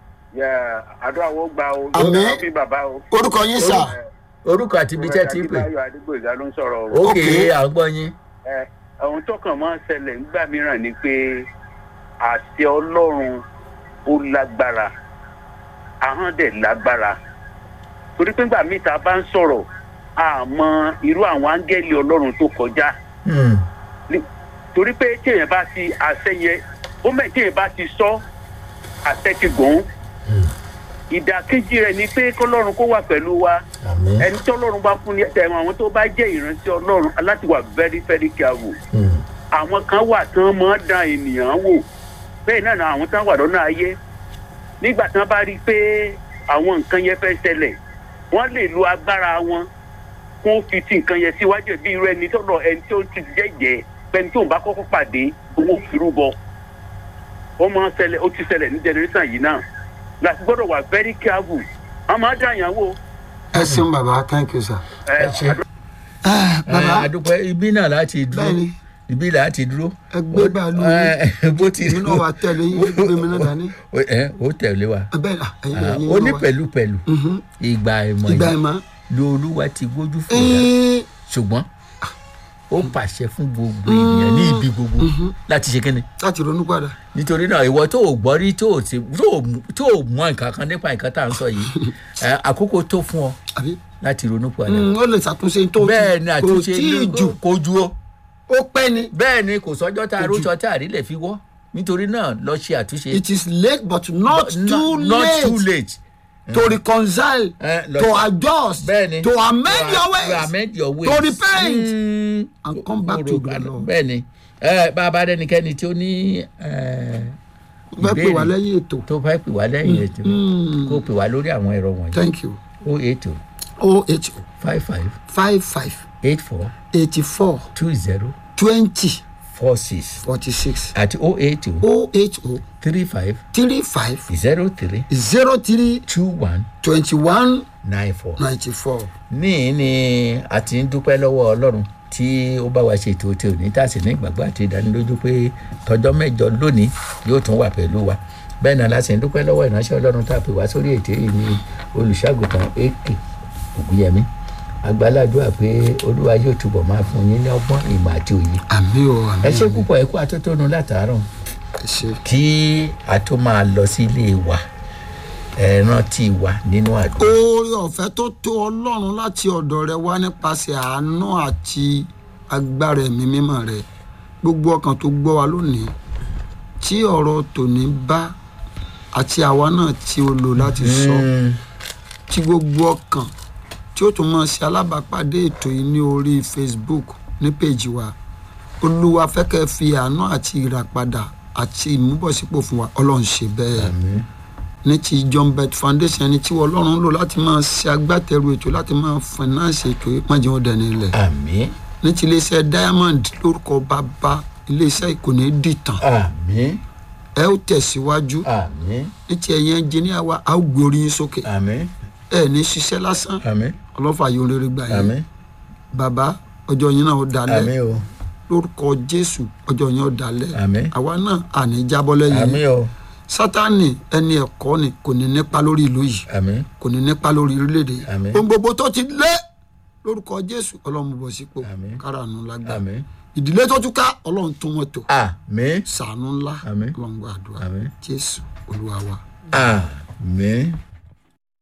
àdúrà wo gba o Àmín. Ó fi bàbá o. orúkọ yín sà orúkọ àti ibi tẹ́ ti ń pè Adébáyọ̀ Adégbòyìgá ló ń sọ̀rọ̀ o. ókè Okay. à ń gbọ́ yín Ẹ, ohun tó kàn máa ń ṣẹlẹ̀ nígbà mìíràn ni pé àṣẹ ọlọ́run ó lágbára ahọ́n dẹ̀ lágbára torí pé nígbà míì tá a bá ń sọ̀rọ̀ àmọ́ irú àwọn áńgẹ́lì ọlọ́run tó kọjá Hmm. Ní- torí pé téèyàn bá ti àṣẹ yẹ ó mẹ́ téèyàn bá ti sọ àṣẹ ti gùn ìdàkejì rẹ̀ ni pé kọ́lọ́run kó wà pẹ̀lú wa àmín ẹni tí ọlọ́run bá fún ní ẹ̀wọ̀n àwọn tó bá jẹ́ ìrántí ọlọ́run aláti wà very very careful Hmm. àwọn kan wà tán máa ń dán ènìyàn wò bẹ́ẹ̀ náà ni àwọn tán wà lọ́nà ayé nígbà tán bá rí i pé àwọn nǹkan yẹn fẹ́ ṣẹlẹ̀ wọ́n lè lo agbára wọn kó fi ti nǹkan yẹn síwájú bí irú ẹni tó lọ ẹni tó ti jẹ́jẹ́ pẹ́ni tó ń bá kọ́kọ́ pàdé owó firúbọ ó máa ń ṣẹlẹ̀ ó ti ṣẹlẹ̀ ní generation yìí náà láti gbọ́dọ̀ wà very careful wọ́n máa ń dán àyàn wò. ẹ ṣeun bàbá thank you sir. ẹ ṣe Ah, ẹ bàbá àdúpẹ́ ibi náà láti dúró Bẹ́ẹ̀ni. ibi láti dúró ẹ gbé bàálù Ẹ, bó ti èmi náà wà tẹ̀lé yín gbé mi náà dání Ó- ẹ ó tẹ̀lé wa ẹ bẹ́ẹ̀ ah, ẹ̀yin Ah, ẹ̀yin ó ní náà wà. pẹ̀lúpẹ̀lú Mhm. ìgbà ìmọ̀ ìgbà yìí ìmọ̀ ni olúwa ti gbójú fún wa Ẹ́ẹ́, ṣùgbọ́n ó pàṣẹ fún gbogbo ènìyàn ní ibi gbogbo láti ṣe kíni láti ronú padà nítorí náà ìwọ tó o gbọ́ rí tó o ti tó o tó o mọ nǹkan kan nípa nǹkan tá à ń sọ yìí ẹ, àkókò tó fún ọ àbí láti ronú padà Mm, ó lè ṣàtúnṣe tó bẹ́ẹ̀ ni kò àtúnṣe tí ì ló- jù kò ju o ó pẹ́ ni bẹ́ẹ̀ ni kò sọ́jọ́ tá a Kò jù. rójọ tá a rí lè fi wọ́ nítorí náà lọ ṣe àtúnṣe it is late but not But too not late too late to reconcile Eh, lọ to sí- adjust bẹ́ẹ̀ ni to amend To your a- ways to amend your ways to repent Mm. and come back to the Lord. bẹ́ẹ̀ ni ẹ bá a bá dẹnikẹ́ni tí ó ní ẹ, fẹ́ pè wá ìbéèrè lẹ́yìn ètò tó fẹ́ pè wá lẹ́yìn ètò Mm. kó pè wá lórí àwọn ẹ̀rọ wọ̀nyí thank you o eight o oh eight oh five five five five eight four eighty four two zero twenty four six forty six àti o eight o oh eight oh three five three five zero three zero three two one twenty one nine four. ninety four. ní ní a ti ń dúpẹ́ lọ́wọ́ ọlọ́run tí ó bá wa ṣètò tí ò ní tá a sì ní ìgbàgbọ́ àti ìdánilójú pé tọjọ́ mẹ́jọ lónìí yóò tún wà pẹ̀lú wa bẹ́ẹ̀ náà la sì ń dúpẹ́ lọ́wọ́ ìránṣẹ́ ọlọ́run tá a pè wá sórí ètò yìí ní olùṣàgùtàn ak ògúnyẹmí àgbàládùá pé olúwa yóò túbọ̀ máa fún yín ní ọgbọ́n ìmọ̀ àti òye àmì o àmì ẹ ṣe o. púpọ̀ ẹ kú atótónu látàárọ̀ ẹ ṣe. kí a tó máa lọ sí ilé wa ẹ rántí wa nínú àdúrà oore ọ̀fẹ́ tó tó ọlọ́run láti ọ̀dọ̀ rẹ wá nípasẹ̀ àánú àti agbára ẹ̀mí mímọ́ rẹ gbogbo ọkàn tó gbọ́ wa lónìí tí ọ̀rọ̀ tòní bá àti àwa náà tí o lò láti sọ Mm, tí gbogbo ọkàn tí ó tún máa ṣe alábàápàdé ètò yìí ní orí facebook ní péjì wa olúwa fẹ́kẹ́ fi àánú àti ìràpadà àti ìmúbọ̀sípò fún wa ọlọ́run ṣe bẹ́ẹ̀ àmín ní ti john bet foundation ẹni tí ọlọ́run ń lò láti máa ṣe agbátẹrù ètò láti máa finance ètò yìí pọ́njẹ́ wọn dẹni ilẹ̀ àmín ní ti iléeṣẹ́ diamond lórúkọ bàbá iléeṣẹ́ ìkòní dìtàn àmín ẹ ó tẹ̀síwájú àmín ní ti ẹ̀yìn ẹnjìníà wa a ó gbé orí yín sókè àmín ẹ ní ṣiṣẹ́ lásán àmín ọlọ́fà yóò rere gbà yín àmín bàbá ọjọ́ yín náà ó dalẹ̀ àmín o lórúkọ jésù ọjọ́ yín ó dalẹ̀ àmín àwa náà àní jábọ́ lẹ́yìn àmín o sátánì ẹni ẹ̀kọ́ ni kò ní nípa lórí ìlú yìí àmín kò ní nípa lórí orílẹ̀-èdè Àmín. ohun gbogbo tó ti lé lórúkọ jésù ọlọ́run bọ̀ sípò Àmín. kárànù lágbà àmín ìdílé tó tún ká ọlọ́run tún wọn tò àmín sàánú ńlá Àmín. ọlọ́run gbàdúrà Àmín. jésù olúwa wa. àmín